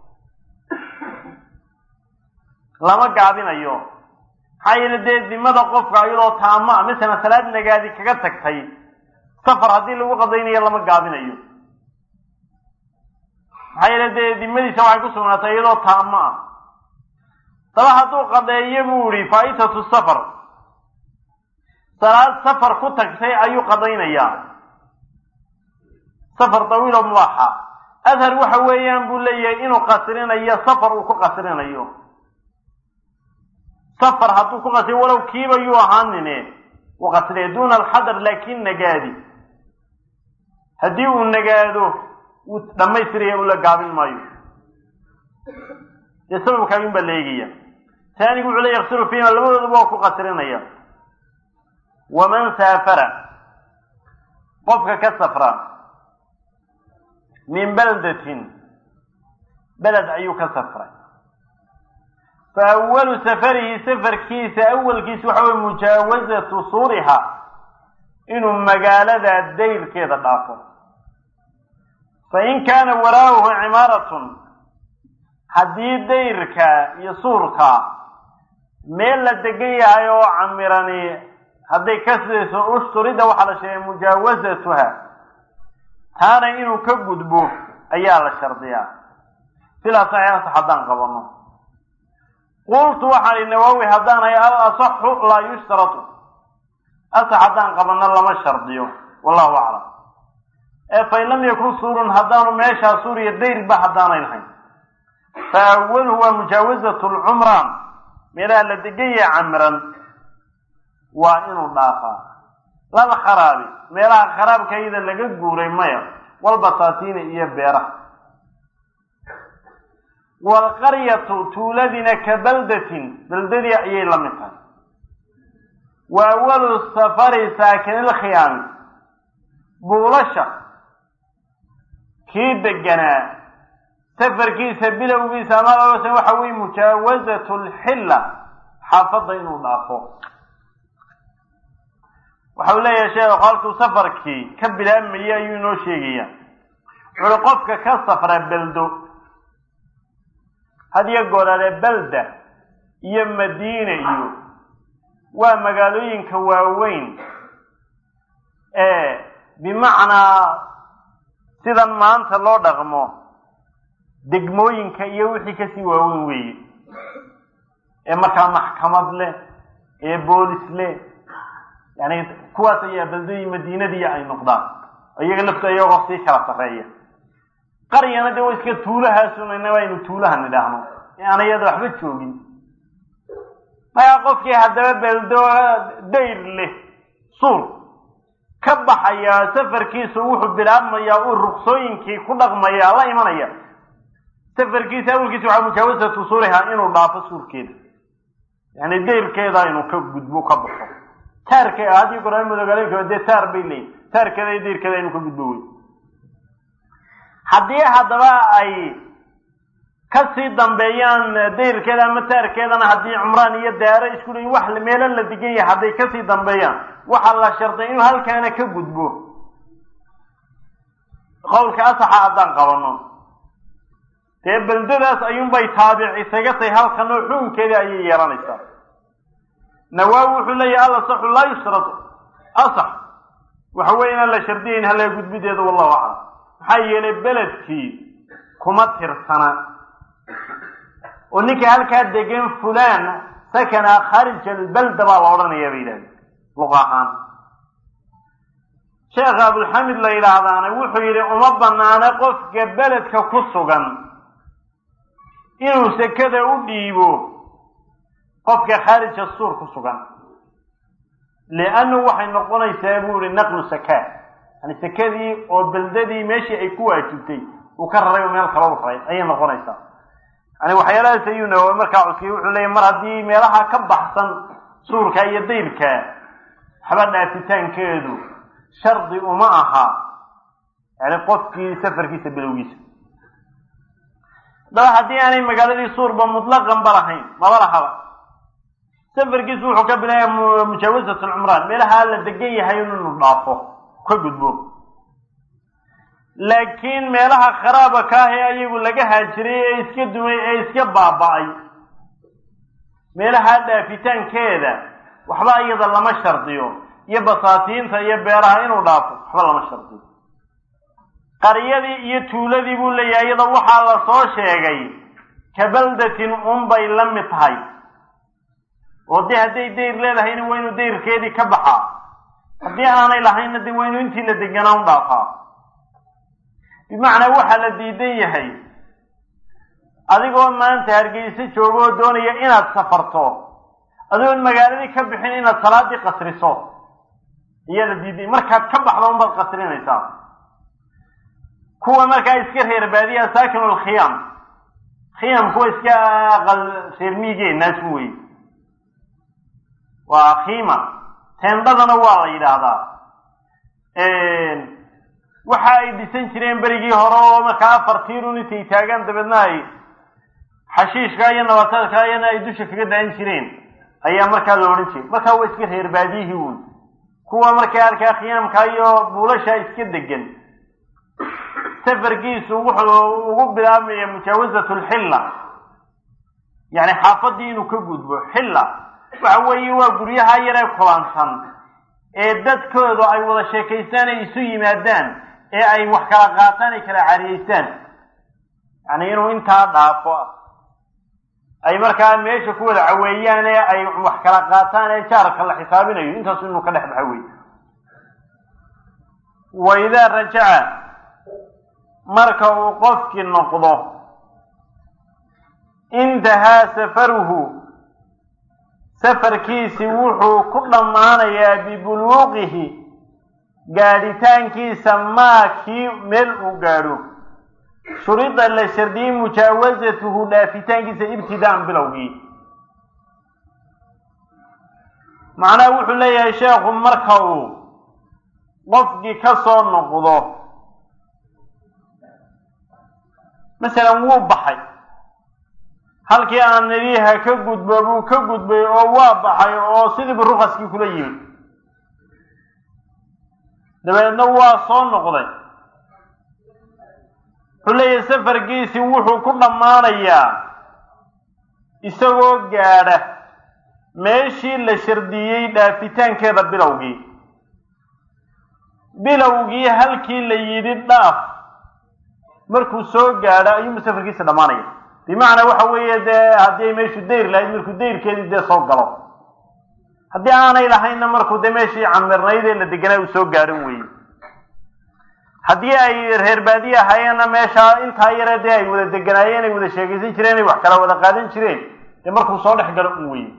S1: lama gaabinayo maxaa yeele dee dimada qofka iyadoo taamo a masalan salaad nagaadi kaga tagtay safar haddii lagu qadaynayo lama gaabinayo maxaa yeele dee dimadiisa waxay ku sugnaatay iyadoo taamo ah daba hadduu qadeeyo buu yihi faaitatu safar salaad safar ku tagtay ayuu qadaynayaa safar dawiilo mubaaxa adhar waxa weeyaan buu leeyahay inuu qasrinayo safar uu ku qasrinayo safar hadduu ku qasriyo walow kiiba yuu ahaanine uu qasriya duuna alxadar laakin nagaadi haddii uu nagaado wuu dhammaystiraya ula gaabin maayo dee sababkaayun baa la eegaya taanigu wuxuu le yaksiru fiima labadooduba waa ku qasrinaya waman saafara qofka ka safra min baldatin beled ayuu ka safray fa awalu safarihi safarkiisa awalkiisa waxa weye mujaawazatu suuriha inuu magaalada dayrkeeda dhaafo fa in kaana waraa'uhu cimaaratun haddii dayrka iyo suurka meel la degan yahay oo camirani hadday ka sidayso ushturidda waxaa la sheegay mujaawazatuha taana inuu ka gudbo ayaa la shardiyaa sidaa saxiixasa haddaan qabano qultu waxaan i nawaawi haddaanay al asaxu laa yushtaratu asax haddaan qabano lama shardiyo wallahu aclam ee fain lam yakun suurun haddaanu meeshaa suuriya dayrba haddaanay lahayn fa awaluhu waa mujaawazatu lcumraan meelaha la degan yahay camiran waa inuu dhaafaa lala kharaabi meelaha kharaabka iyada laga guuray maya walbasaatiina iyo beeraha waalqaryatu tuuladina ka baldatin baldadii ayay la mid tahay wa awalu safari saakinilkhiyaami buulasha kii deganaa safarkiisa bilowgiisa ama waxa weye mujaawazatu lxilla xaafadda inuu dhaafo waxa uu leeyahay sheekh halkuu safarkii ka bilaabmayay ayuu inoo sheegaya wuxuui qofka ka safra beldo hadiyo gooraale belda iyo madiina iyo waa magaalooyinka waaweyn ee bimacnaa sidan maanta loo dhaqmo degmooyinka iyo wixii kasii waaweyn weeye ee markaa maxkamad leh ee boolis leh yani kuwaas ayaa beldooyin madiinadii ay noqdaan iyaga lafto iyagoo sii kala sarreeya qaryana dee wa iska tuulahaasunana waynu tuulaha nidhaahno ee aan iyada waxba joogin markaa qofkii haddaba beldo dayr leh suur ka baxaya safarkiisu wuxuu bilaabmayaa uu ruqsooyinkii ku dhaqmaya la imanaya safarkiisa awalkiisa waxaa mujaawasatu suuriha inuu dhaafo suurkeeda yani dayrkeeda inuu ka gudbo ka baxo taarke haddii qur-aan madogaalooyinka dee taar bay leeyihin taarkeeda iyo dayrkeeda inuu ka gudbo wey haddii haddaba ay kasii dambeeyaan dayrkeeda ama taarkeedana haddii cumraan iyo daaro isku leeyiin wax meelo la degan yahay hadday kasii dambeeyaan waxaa la sharday inuu halkaana ka gudbo qowlka asaxa haddaan qabano dee beldadaas ayuunbay taabic isaga tahay halkan oo xukunkeedii ayay yeelanaysaa nawaawi wuxuu leeyahay al asaxu laa yushrad asax waxa weeye inaan la shardiyayn halaga gudbideeda wallahu aclam maxaa yeelay beledkii kuma tirsana oo ninka halkaa degan fulan sakana kharij albalda baa la odhanaya bay yidhahdeen luqa ahaan sheekha abulxamid la yidhaahdaana wuxuu yidhi uma banaana qofka beledka ku sugan inuu sekada u dhiibo qofka khaarija suur ku sugan liannu waxay noqonaysaa buu yihi naqlu sakaa yani sekadii oo beldadii meeshii ay ku waajibtay uu ka raray oo meel kala u raray ayay noqonaysaa yani waxyaalahaas ayuu nawawi markaa cuskiyay wuxuu leeyahy mar haddii meelaha ka baxsan suurka iyo dayrka waxba dhaafitaankeedu shardi uma aha yani qofkii safarkiisa bilowgiisa daba haddii aanay magaaladii suurba mutlaqan ba lahayn maba lahaba safarkiisu wuxuu ka bilaaya mujaawasat alcumraan meelaha la degan yahay inuu dhaafo ka gudbo laakiin meelaha kharaaba ka ah ee ayagu laga haajiray ee iska dumay ee iska baaba-ay meelaha dhaafitaankeeda waxba iyada lama shardiyo iyo basaatiinta iyo beeraha inuu dhaafo waxba lama shardiyo qaryadii iyo tuuladii buu leeyahay iyada waxaa la soo sheegay kabaldatin unbay la mid tahay oo dee hadday dayr leedahayna waa inuu dayrkeedii ka baxaa haddii aanay lahaynna dee waa inuu intii la deganaa u dhaafaa bimacnaa waxaa la diidan yahay adigoo maanta hargeyso jooga oo doonaya inaad safarto adoon magaaladii ka bixin inaad salaadii qasriso ayaa la diiday markaad ka baxdo unbaad qasrinaysaa kuwa markaa iska reer baadiya saakinu alkhiyam khiyam kuwa iska aqal reer miigeenaas wey waa khiima teendhadana waa la yidhaahdaa waxa ay dhisan jireen berigii hore oo markaa afar tiirun intay taagaan dabeedna ay xashiishka iyo nabatadka iyana ay dusha kaga daan jireen ayaa markaa la odhan jiray markaa waa iska reer baadiyihii uun kuwa markaa arkaa khiyaamka iyo buulasha iska degan safarkiisu wuxuu ugu bilaabmaya mujaawasat lxilla yani xaafadii inuu ka gudbo xilla waxa weeye waa guryaha yaree kulansan ee dadkooda ay wada sheekaystaan ay isu yimaadaan ee ay wax kala qaataan ay kala cariyeystaan yani inuu intaa dhaafo ay markaa meesha ku wada caweeyaan ee ay wax kala qaataan ee jaarka la xisaabinayo intaasu inuu ka dhex baxa wey wa idaa rajaca marka uu qofkii noqdo intahaa safaruhu safarkiisi wuxuu ku dhammaanayaa bibuluuqihi gaadhitaankiisa maa kii meel uu gaadho shurida la shardiyey mujaawasatuhu dhaafitaankiisa ibtidaan bilowgii macnaha wuxuu leeyahay sheekhu marka uu qofkii ka soo noqdo masalan wuu baxay halkii aan nadiiha ka gudbo buu ka gudbay oo waa baxay oo sidiibu rukaskii kula yimid dabeedna waa soo noqday wuxuu leeyahay safarkiisii wuxuu ku dhammaanayaa isagoo gaadha meeshii la shardiyey dhaafitaankeeda bilowgii bilowgii halkii la yidhi dhaaf markuu soo gaadho ayuunba safarkiisa dhammaanaya bimacnaa waxa weeye dee haddii ay meeshu dayr lahayd markuu dayrkeedii dee soo galo haddii aanay lahaynna markuu dee meeshii camirnayd ee la deganaa uu soo gaadhan weeye haddii ay reer baadiye ahaayeenna meeshaa intaa yaree dee ay wada deganaayeen ay wada sheegaysan jireen ay wax kala wada qaadan jireen dee markuu soo dhex galo un weye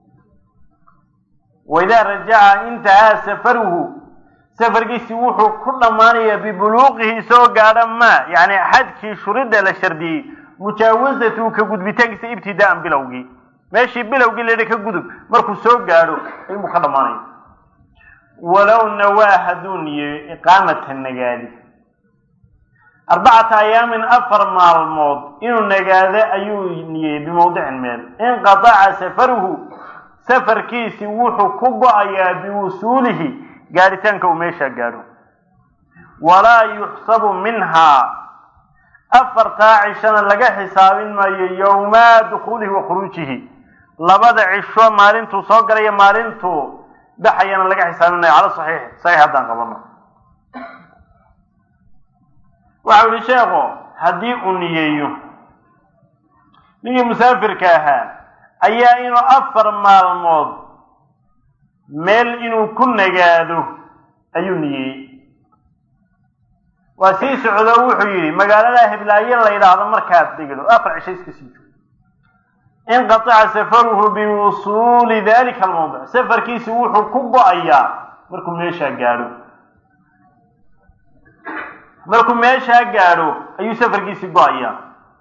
S1: waidaa rajaca intahaa safaruhu safarkiisi wuxuu ku dhammaanayaa bibuluuqihi soo gaadha maa yani xadkii shurida la shardiyey mujaawasatu ka gudbitaankiisa ibtidaaan bilowgii meeshii bilowgii layihi ka gudub markuu soo gaadho ayuunbuu ka dhammaanaya walow nawaa hadduu niyeeyo iqaamata nagaadi arbacata ayaamin afar maalmood inuu nagaado ayuu niyeeyey bimawdicin meel inqataca safaruhu safarkiisi wuxuu ku go-ayaa biwusuulihi gaadhitaanka uu meeshaa gaadho walaa yuxsabu minhaa afartaa cishana laga xisaabin maayo yowmaa dukhuulihi wa khuruujihi labada cisho maalintuu soo galaya maalintuu baxayana laga xisaabin maayo cala saxiix saxiix haddaan qabano waxau yihi sheekhu haddii uu niyeeyo ninkii musaafirka ahaa ayaa inuu afar maalmood meel inuu ku nagaado ayuu niyeeyey waa sii socdo wuxuu yidhi magaalada hiblaayo la yidhaahdo markaad degdo afar cisho iska sii joog inqataca safaruhu biwusuuli dalika almawdic safarkiisi wuxuu ku go-ayaa markuu meeshaa gaadho markuu meeshaa gaadho ayuu safarkiisi go-ayaa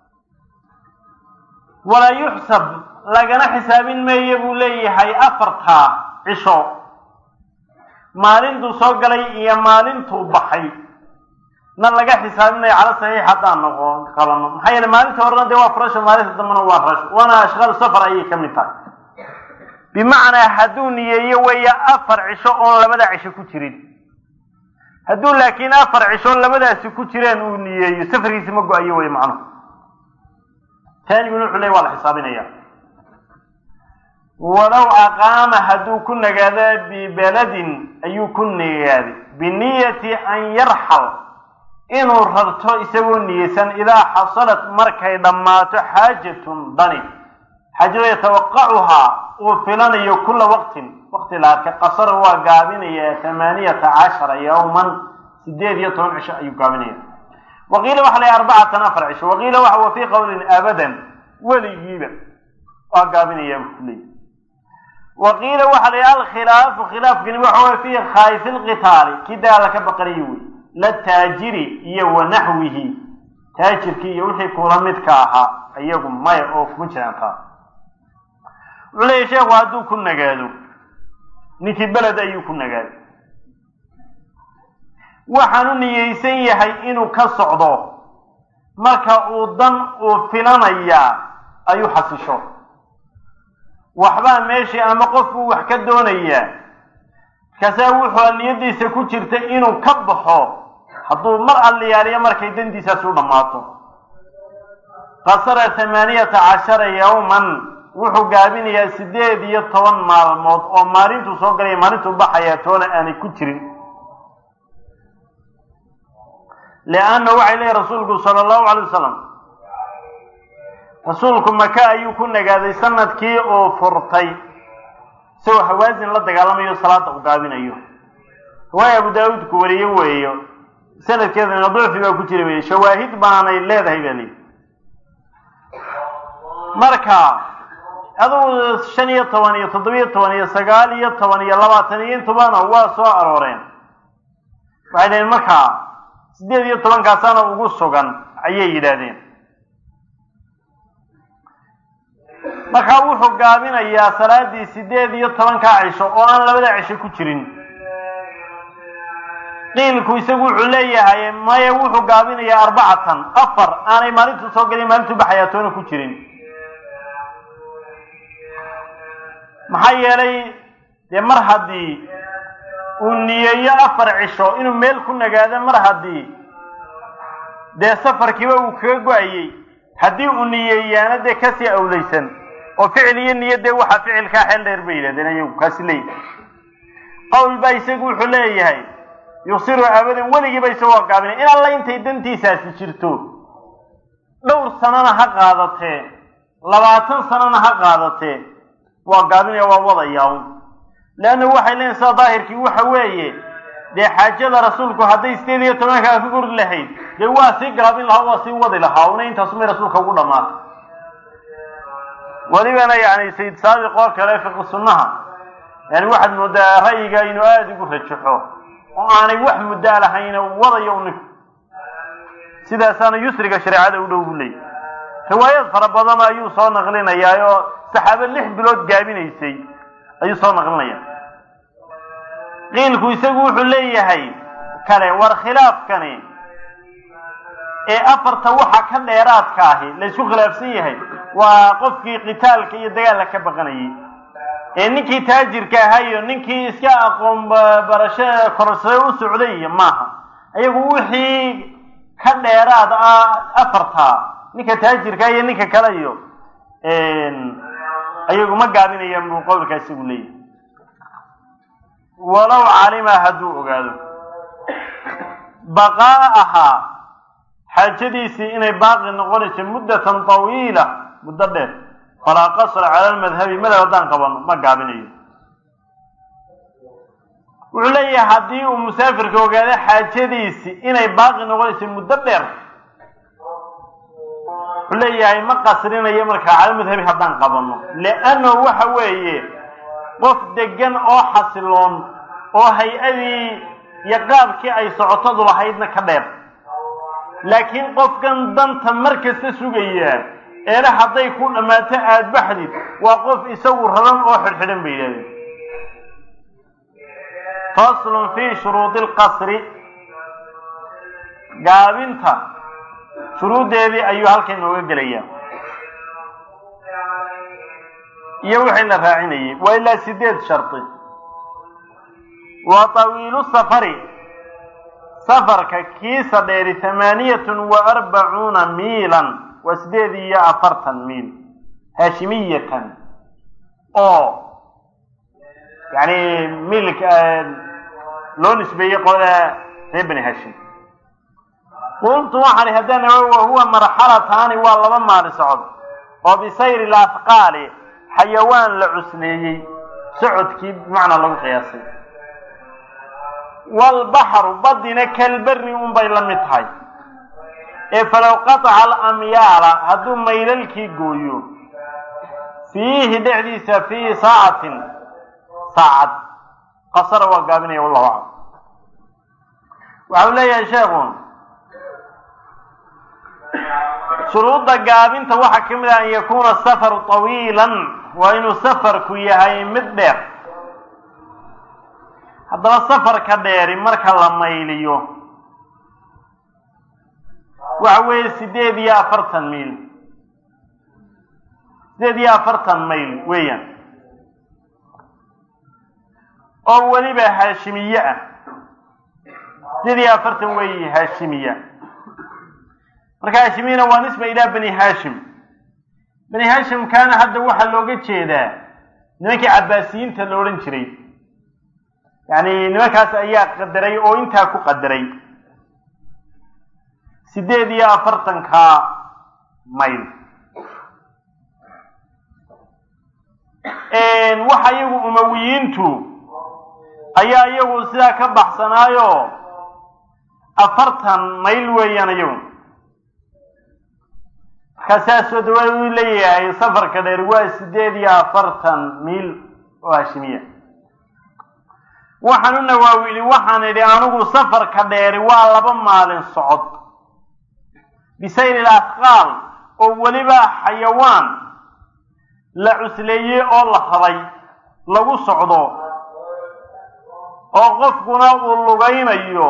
S1: walaa yuxsab lagana xisaabin maayo buu leeyahay afartaa cisho maalintuu soo galay iyo maalintuu baxay na laga xisaabinayo cala saxiix haddaan noqo qabano maxaa yeele maalinta horena dee waa furasho maalinta dambena waa rasho waana ashqaal safar ayay ka mid tahay bimacnaa hadduu niyeeyo weeye afar cisho oon labada cisho ku jirin hadduu laakiin afar cisho labadaasi ku jiraan uu niyeeyo safarkiisi ma go-ayo wey macnuhu taaniguna wuxuu ley waa la xisaabinaya walow aqaama hadduu ku nagaado bibeladin ayuu ku nagaaday biniyati an yarxal inuu rarto isagoo niyeysan idaa xasalat markay dhammaato xaajatun dani xaajado yatawaqacuhaa uu filanayo kula waqtin waqti la arkay qasara waa gaabinaya tamaaniyata cashara yowman sideed iyo toban cisho ayuu gaabinaya waqiila waxa la arbacatan afar cisho waqiila waxa wa fii qowlin abadan weligiiba waa gaabinaya kuley waqiila waxa la yidhi alkhilaafu khilaafkani waxa way fii khaayifi lqitaali kii dagaala ka baqanayo wey la taajiri iyo wa naxwihi taajirkii iyo wixii kula midka ahaa iyagu maya oo kuma jiraan taa wuxuu leeyahy sheekhu hadduu ku nagaado ninkii beled ayuu ku nagaaday waxaanu niyeysan yahay inuu ka socdo marka uu dan uu filanayaa ayuu xasisho waxbaa meeshii ama qofkuu wax ka doonayaa markaasaa wuxuu niyadiisa ku jirta inuu ka baxo hadduu mar alliyaaliyo markay dandiisaasi u dhammaato qasara thamaaniyata cashara yowman wuxuu gaabinayaa sideed iyo toban maalmood oo maalintuu soo galaya maalintuu baxayaa toona aanay ku jirin lianna waxay leeyihi rasuulku sala allahu calay wasalam rasuulku maka ayuu ku nagaaday sanadkii uu furtay isagoo hawaasin la dagaalamayo salaada u gaabinayo riwaaya abu daawuudku wariye weeyo sanadkeedana ducfi baa ku jira wey shawaahid baanay leedahay baa leyi marka adugu shan iyo toban iyo toddobiyo toban iyo sagaal iyo toban iyo labaatan iyo intubana waa soo arooreen waxay dhaheen markaa siddeed iyo tobankaasaana ugu sugan ayay yidhaahdeen markaa wuxuu gaabinayaa salaadii sideed iyo tobankaa cisho oo aan labada cisho ku jirin qiilku isagu wuxuu leeyahay maya wuxuu gaabinayaa arbacatan afar aanay maalintuu soo galin maalintuu baxayaa toona ku jirin maxaa yeelay dee mar haddii uu niyeeyo afar cisho inuu meel ku nagaado mar haddii dee safarkiiba uu kaga go-ayey haddii uu niyeeyaana dee kasii awleysan oo ficil iyo niyo dee waxaa ficilkaa xeel dheer bay yidhahdeen ayagu kaasi leeyahay qowl baa isagu wuxuu leeyahay yusiru abadan weligiiba isagoo gaabinay in alla intay dantiisaasi jirto dhowr sanana ha qaadatee labaatan sanana ha qaadatee waa gaabinaya waa wadayaa leanna waxay leeyihin sida daahirkii waxa weeye dee xaajada rasuulku hadday sideed iyo tobankaa ka gori lahayd dee waa sii gaabin lahaa waa sii wadi lahaa una intaasumay rasuulka ugu dhamaatay welibana yani sayid saabiq oo kale fiqi sunnaha yani waxaad moodaa ra'yiga inuu aada ugu rajaxo oo aanay wax muddaa lahayna wadayo ninku sidaasaana yusriga shareecada u dhow bu leeyay riwaayad fara badan ayuu soo naqlinayaa oo saxaabo lix bilood gaabinaysay ayuu soo naqlinaya qiilku isagu wuxuu leeyahay kale war khilaafkani ee afarta waxa ka dheeraadka ahi la isku khilaafsan yahay waa qofkii qitaalka iyo dagaalka ka baqanayay ee ninkii taajirka ahaa iyo ninkii iska aqoon barasho korsade u socday iyo maaha ayagu wixii ka dheeraad ah afarta ninka taajirka iyo ninka kale iyo ayagu ma gaabinayaan buu qowlkaa isagu leeyahay walow calima hadduu ogaado baqaa ahaa xaajadiisii inay baaqi noqonayso muddatan tawiila muddo dheer falaa qasra cala almadhabi madhab haddaan qabano ma gaabinayo wuxuu leeyahay haddii uu musaafirka ogaado xaajadiisii inay baaqi noqonayso muddo dheer wuxuu leeyahay ma qasrinayo markaa cala madhabi haddaan qabano liannahu waxa weeye qof degan oo xasiloon oo hay-adii iyo qaabkii ay socotadu lahaydna ka dheer laakiin qofkan danta mar kasta sugayaa eele hadday ku dhammaato aada baxdid waa qof isagu raran oo xidhxidhan bay yidhahdeen faslun fii shuruudi alqasri gaabinta shuruuddeedii ayuu halkan inooga gelayaa iyo wixii la raacinayay waa ilaa sideed shardi wa tawiilu safari safarka kiisa dheeri tamaaniyatun wa arbacuuna miilan waa sideed iyo afartan miil haashimiyatan oo yani miilka loo nisbeeyey qolada reer bani hashim qultu waxaan ihi haddana wahuwa marxalataani waa laba maali socod oo bisayri laafqaali xayawaan la cusleeyey socodkii bimacnaa lagu qiyaasay waalbaxru badina kalberi unbay la mid tahay ee falow qataca alamyaala hadduu maylalkii gooyo fiihi dhexdiisa fii saacatin saacad qasara waa gaabinaya wallahu aclam waxa uu leeyahay sheekhu shuruudda gaabinta waxaa ka mid ah an yakuuna safaru tawiilan waa inuu safarku yahay mid dheer haddaba safarka dheeri marka la mayliyo waxa weeye sideed iyo afartan miil sideed iyo afartan mayl weeyaan oo weliba haashimiye ah sideed iyo afartan weeye haashimiya marka haashimiyana waa nisba ilaa bani haashim bani haashimkaana hadda waxaa looga jeedaa nimankii cabaasiyiinta la odhan jiray yacni nimankaas ayaa qadaray oo intaa ku qadaray sideed iyo afartanka mayl waxa iyagu umawiyiintu ayaa iyagu sidaa ka baxsanaayo afartan mayl weeyaan iyagu markaa saasoo dawaad uu leeyahay safarka dheer waa sideed iyo afartan miil oo hashimiya waxaan u nawaawili waxaan idhi anigu safarka dheeri waa laba maalin socod bisayri laasqaal oo weliba xayawaan la cusleeyey oo la habay lagu socdo oo qofkuna uu lugaynayo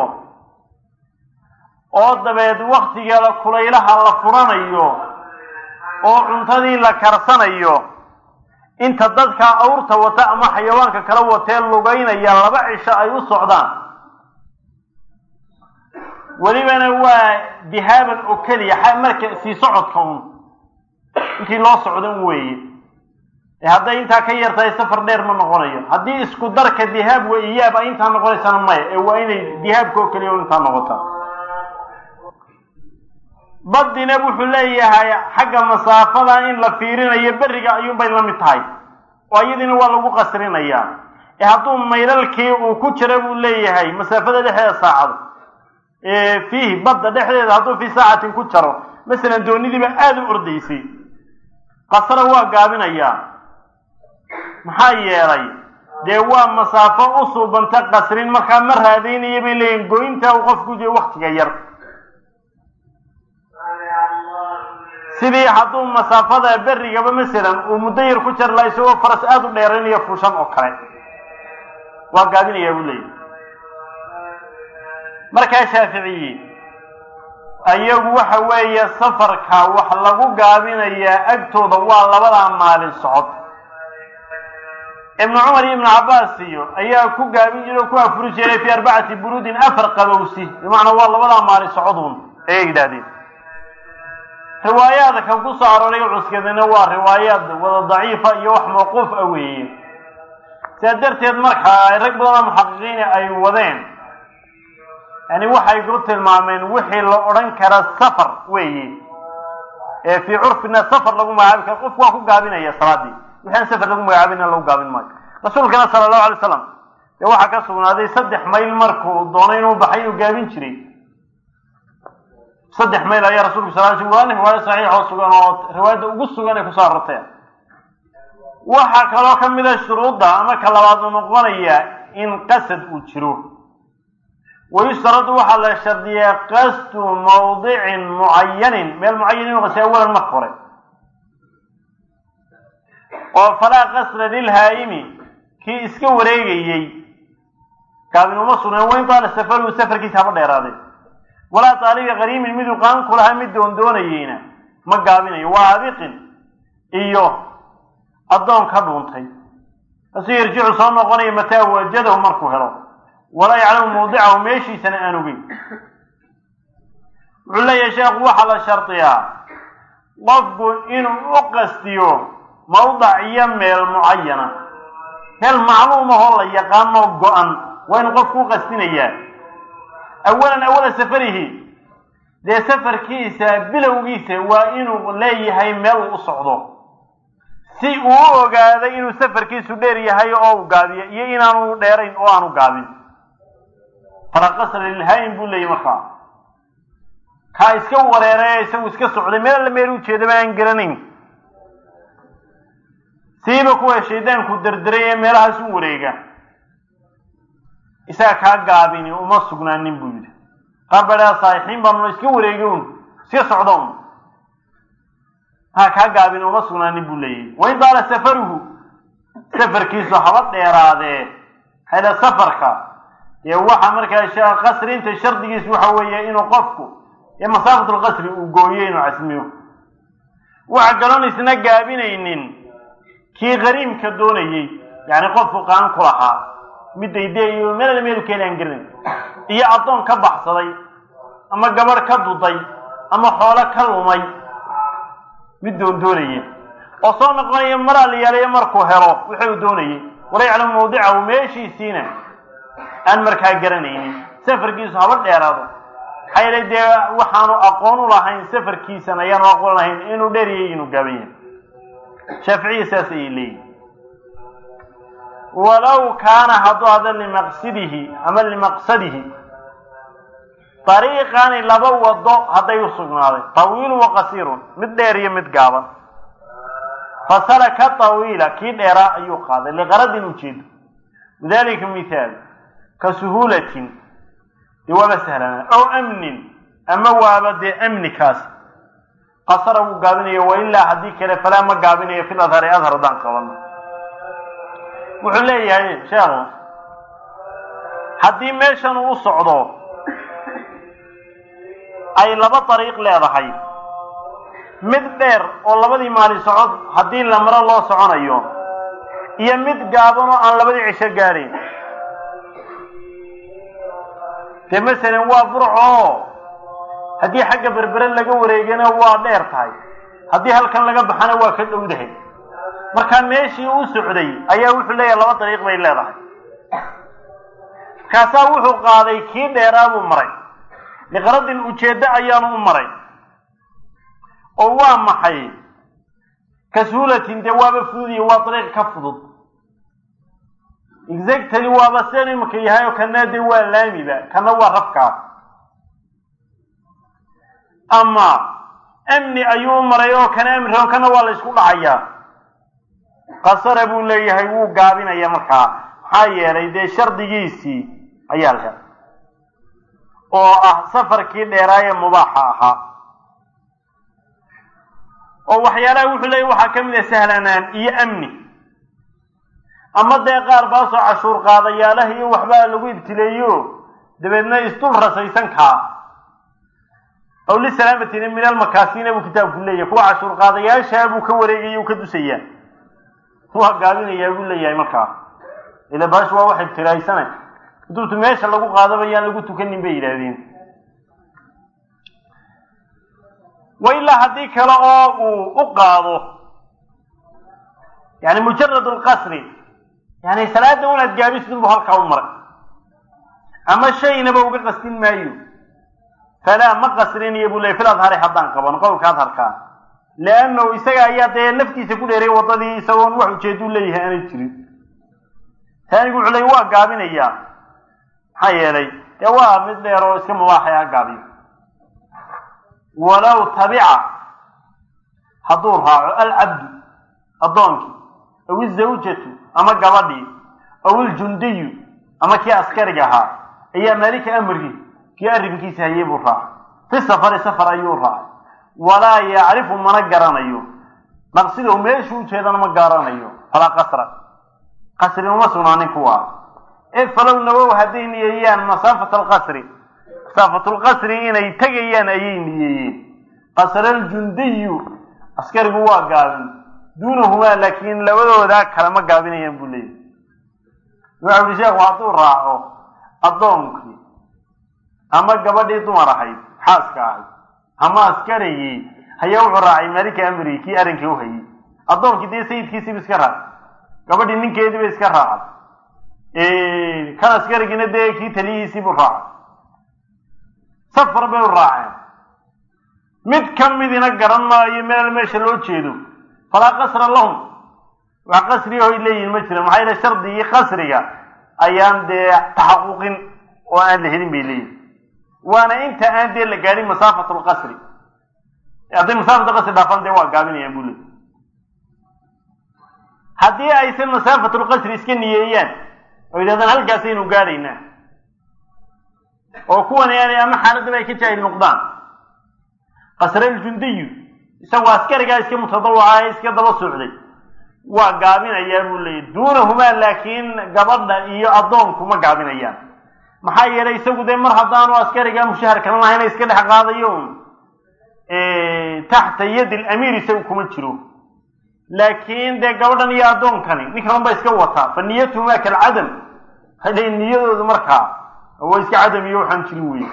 S1: oo dabeed waktigeeda kulaylaha la furanayo oo cuntadii la karsanayo inta dadka awrta wata ama xayawaanka kala watee lugaynaya laba cisho ay u socdaan welibana waa dihaaban oo keliya marka sii socodka un intii loo socdo un weeye ee hadday intaa ka yartahay safar dheer ma noqonayo haddii isku darka dihaab wa iyaab ay intaa noqonaysana maya ee waa inay dihaabka oo keliya intaa noqotaa badina wuxuu leeyahay xagga masaafada in la fiirinayo beriga ayuunbay la mid tahay oo iyadiina waa lagu qasrinayaa ee hadduu maylalkii uu ku jira buu leeyahay masaafada dhexdeeda saacado fiihi badda dhexdeeda hadduu fii saacatin ku jaro masalan doonidiiba aada u ordaysay qasra waa gaabinayaa maxaa yeelay dee waa masaafo u suubanta qasrin markaa ma raadaynaya bay leeyihin goynta uu qofku jiro waktiga yar sidii hadduu masaafada berigaba masalan uu muddo yar ku jar laha isagoo faras aada u dheeraynayo fuushan oo kale waa gaabinayaa buu leeyahy markaa shaaficiyi ayagu waxa weeye safarka wax lagu gaabinayaa agtooda waa labadaa maalin socod ibnu cumar iyo ibnu cabbaas iyo ayaa ku gaabin jiray oo ku afuri jiray fii arbacati buruudin afar qabowsi bimacnaa waa labadaa maalin socoduun ayay yidhahdeen riwaayaadka ku soo arooray cuskadina waa riwaayaad wada daciifa iyo wax mawquuf ah weeye sidaa darteed markaa rag badan oo muxaqiqiina ay wadeen yani waxay ku tilmaameen wixii la odhan kara safar weeye ee fii curfina safar lagu magacaabi karo qofku waa ku gaabinaya salaadii wixi aan safar lagu magacaabina lagu gaabin maayo rasuulkana sala allahu alay slam dee waxaa ka sugnaaday saddex mayl markuu doonay inuu baxay inuu gaabin jiray saddex mayl ayaa rasulku sal l waa riwaayo saxiix oo sugan oo riwaayadda ugu sugan ay kusoo arorteen waxaa kaloo ka mid a shuruudda ama ka labaad u noqonaya in qasad uu jiro wayustaradu waxaa la shardiyaa qasdu mawdicin mucayanin meel mucayan inu qasay awalan marka hore oo falaa qasda lilhaa'imi kii iska wareegayey gaabin uma sugneen wain taala safaru safarkiisa haba dheeraadee walaa taalibi qariimin miduu qaan ku lahaa mid doondoonayeyna ma gaabinayo waa abiqin iyo addoon ka dhuuntay asuu yarjicu soo noqonaya mataa wajadahu markuu helo walaa yaclamu mawdicahu meeshiisana aan ogeyn wuxuu leeyahay sheekhu waxaa la shardiyaa qofku inuu u qastiyo mawdac iyo meel mucayana meel macluumahoo la yaqaanoo go-an waa inuu qofku u qastinayaa awalan awala safarihi dee safarkiisa bilowgiisa waa inuu leeyahay meel uu u socdo si uu u ogaado inuu safarkiisu dheer yahay oo u gaabiyo iyo inaanu dheerayn oo aanu gaabin faraqasra lilhaayim buu leeyahy markaa kaa iska wareeree isagu iska socday meel alla meel ujeedaba aan garanayn siiba kuwa shaydaanku derderay ee meelahaas u wareega isaga kaa gaabini uma sugnaanin buu yidhi qaar baa dhaha saaxixiin baanu iska wareegi un iska socda un haa kaa gaabini uma sugnaanin buu leeyahy wain daala safaruhu safarkiisu haba dheeraadee hayla safarka dee waxa markaa qasrinta shardigiisu waxa weeye inuu qofku ee masaafatulqasri uu gooyo inuu casmiyo waxa kaloon isna gaabinaynin kii qariimka doonayey yacni qofku qaan ku lahaa mid daydayo meel meel keeni aan garanayn iyo addoon ka baxsaday ama gabadh ka duday ama xoolo ka lumay mid doon doonaya oo soo noqonaya maraa la yaalayo markuu helo wuxuu doonayey wala yaclamu mawdicahu meeshiisiina aan markaa garanaynin safarkiisu haba dheeraado maxaa yeelay dee waxaanu aqoon u lahayn safarkiisan ayaanu aqoon lahayn inuu dheeriyay inuu gaaban yahay shaaficiya saas ayay leeyihin walow kaana hadduu hada limaqsidihi ama limaqsadihi dariiqani laba wado hadday u sugnaaday tawiilun wa qasiirun mid dheer iyo mid gaaban fasalaka tawiila kii dheeraa ayuu qaaday liqaradin ujeedo lidalika mithaal ka suhuulatin dee waaba sahlanaa ow amnin ama waaba dee amnikaas qasara wuu gaabinaya wailaa haddii kale falaa ma gaabinayo fil adhari adhar haddaan qabano wuxuu leeyahay sheekhu haddii meeshan uu u socdo ay laba dariiq leedahay mid dheer oo labadii maali socod haddii la maro loo soconayo iyo mid gaaban oo aan labadii cisho gaadhayn dee masalan waa burcoo haddii xagga berbere laga wareegana waa dheer tahay haddii halkan laga baxana waa ka dhowdahay markaa meeshii uu socday ayaa wuxuu leeyahay laba dariiq bay leedahay markaasaa wuxuu qaaday kii dheeraa buu maray liqaradin ujeeddo ayaanu u maray oo waa maxay kasuulatin dee waaba fududiya waa dariiq ka fudud exactly waaba sidan imika yahay oo kana dee waa laamiba kana waa rafkaas ama amni ayuu u maray oo kana amni rabo kana waa la isku dhacayaa qasara buu leeyahay wuu gaabinaya markaa maxaa yeelay dee shardigiisii ayaa la helay oo ah safarkii dheeraaye mubaaxa ahaa oo waxyaalaha wuxuu leeyahy waxaa ka mid ah sahlanaan iyo amni ama dee qaar baasoo cashuur qaadayaalaha iyo waxbaa lagu ibtileeyo dabeedna isdul rasaysan kaa aw lisalaamatina min almakaasina buu kitaabku leeyahay kuwa cashuur qaadayaashaa buu ka wareegaya u ka dusayaa waa gaabinayaa buu leeyahay markaa ila baashu waa wax ibtilaysana kutubtu meesha lagu qaadaba yaan lagu tukanin bay yidhaahdeen wa ilaa haddii kale oo uu u qaado yani mujarad lqasri yani salaada unaad gaabisidin buu halkaa u maray ama shaynaba uga qastin maayo falaa ma qasrinayo buu leeyay fil adhari haddaan qaban qowlka adharkaa leannahu isaga ayaa dee laftiisa ku dheeray waddadii isagoon wax ujeedu leeyahay aanay jirin taanigu wuxuu leey waa gaabinayaa maxaa yeelay dee waa mid dheer oo iska mubaaxay ha gaabiyo walow tabica hadduu raaco alcabdu addoonkii aw izawjatu ama gabadhii aw iljundiyu ama kii askariga ahaa ayaa maalika amri kii arrinkiisa hayay buu raacay fi safari safar ayuu raacay walaa yacrifu mana garanayo maqsidow meeshuu ujeedana ma garanayo falaa qasra qasri uma sugnaanin kuwa ee falow nawow hadday niyeeyaan masaafata alqasri masaafatulqasri inay tegayaan ayay niyeeyeen qasra aljundiyu askarigu waa gaabin duunahumaa laakiin labadoodaa kale ma gaabinayaan buu leeyahy waxau uhi sheekhu hadduu raaco addoonkii ama gabadhii dumar ahayd xaaska ahayd ama askarigii hayaa wuxuu raacay malika amrigi kii arrinkii u hayay addoonkii dee sayidkiisiiba iska raacay gabadhii ninkeediiba iska raacay kan askarigiina dee kii taliyihiisiibuu raacay safar bay u raaceen mid ka midina garan maayo meel meesha loo jeedo falaa qasra lahum wax qasrigahoy leeyihin ma jira maxaa yaele shardigii qasriga ayaan dee taxaquqin oo aan la helin bay leeyihin waana inta aan dee la gaadhin masaafat lqasri hadday masaafat lqasri dhaafaan dee waa gaabinayaan buu leey haddii aysan masaafat lqasri iska niyeeyaan oo yidhahdaan halkaasaynu gaadhaynaa oo kuwani aanay ama xaaladaba ay ka jaahil noqdaan qasraljundiyu isagoo askarigaa iska mutadawaca ee iska daba socday waa gaabinayaa buu leeyahy duunahumaa laakiin gabadha iyo addoonku ma gaabinayaan maxaa yeelay isagu dee mar haddaanu askarigaa mushahar kalan lahayna iska dhex qaadayo un taxta yadi lamiir isagu kuma jiro laakiin dee gabadhan iyo addoonkani ninkan ba iska wataa fa niyatuhumaa kalcadam hadhay niyadoodu markaa waa iska cadam iyo waxaan jirin weye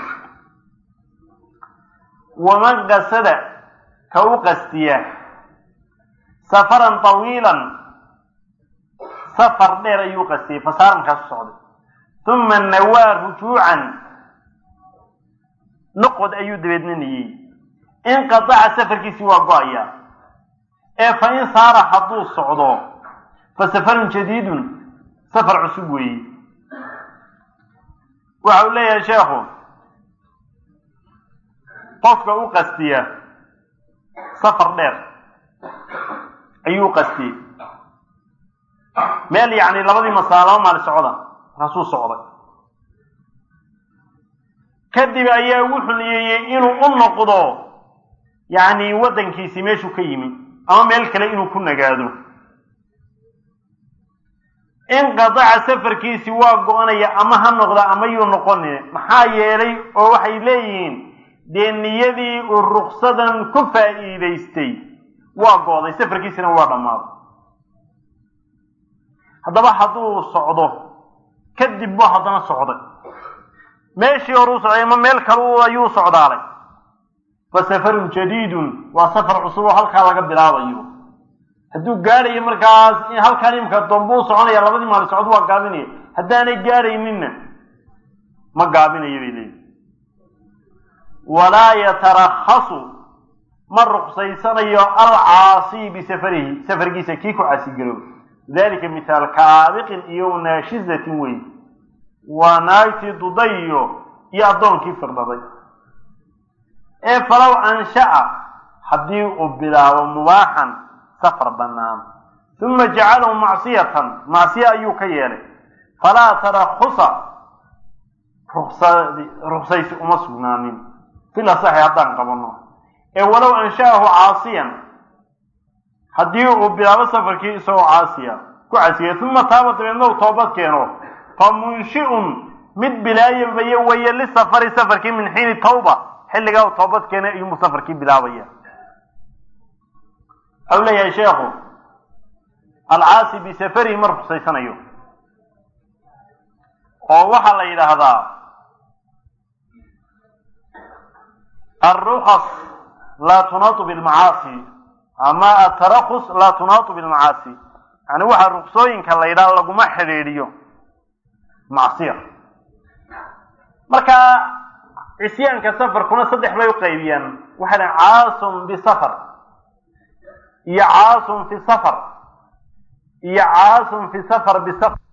S1: waman qasada ka u qastiya safaran tawiilan safar dheer ayuu qastiyey fasaarankaas u socday uma nawaa rujuucan noqod ayuu dabeedna niyey inqataca safarkiisii waa go-aya ee fa in saara hadduu socdo fa safarun jadiidun safar cusub weeye waxa uu leeyahay sheekhu qofka u qastiya safar dheer ayuu qastiyey meel yacni labadii masaa laba maali socda markaasuu socday kadib ayaa wuxuu niyeeyey inuu u noqdo yacni waddankiisii meeshuu ka yimi ama meel kale inuu ku nagaado inqadaca safarkiisii waa go-anaya ama ha noqda ama yuu noqonin maxaa yeelay oo waxay leeyihiin dee niyadii uu ruksadan ku faa'iidaystay waa go-day safarkiisina waa dhammaaday haddaba hadduu socdo kadib buu haddana socday meeshii horuu socday ama meel kale ayuu socdaalay fa safarun jadiidun waa safar cusub oo halkaa laga bilaabayo hadduu gaadhayo markaas halkaan imika doonbuu soconaya labadii maali socod waa gaabinaya haddaanay gaadhayninna ma gaabinayo bay leeyihi walaa yatarakhasu ma ruqsaysanayo alcaasi bisafarihi safarkiisa kii ku caasigaroob dalika mithaal kaabiqin iyo naashizatin wey waa naagtii dudayo iyo addoonkii firdhaday ee falow ansha'a haddii uu bilaabo mubaaxan safar bannaan uma jacalahu macsiyatan macsiye ayuu ka yeelay falaa tarakhusa ruksad ruksaysi uma sugnaanin fil asaxi haddaan qabanno ee walow ansha'ahu caasiyan haddii uu bilaabo safarkii isagoo caasiya ku caasiya uma taaba dabeedna uu toobad keeno fa munshi'un mid bilaayabaya weeye lisafari safarkii min xiini tawba xilligaa uu toobad keenay ayuunbuu safarkii bilaabaya waxau leeyahay sheekhu alcaasi bisafarihi ma ruqsaysanayo oo waxaa la yidhaahdaa alrukas laa tunaatu bilmacaasi ama atarakus laa tunaatu bilmacaasi yani waxaa ruksooyinka la yidhaha laguma xidhiidhiyo macsiya marka cisyaanka safarkuna saddex bay u qaybiyaan waxay dhahan caasun bisafar iyo caasun fi safar iyo caasun fi safar bisafar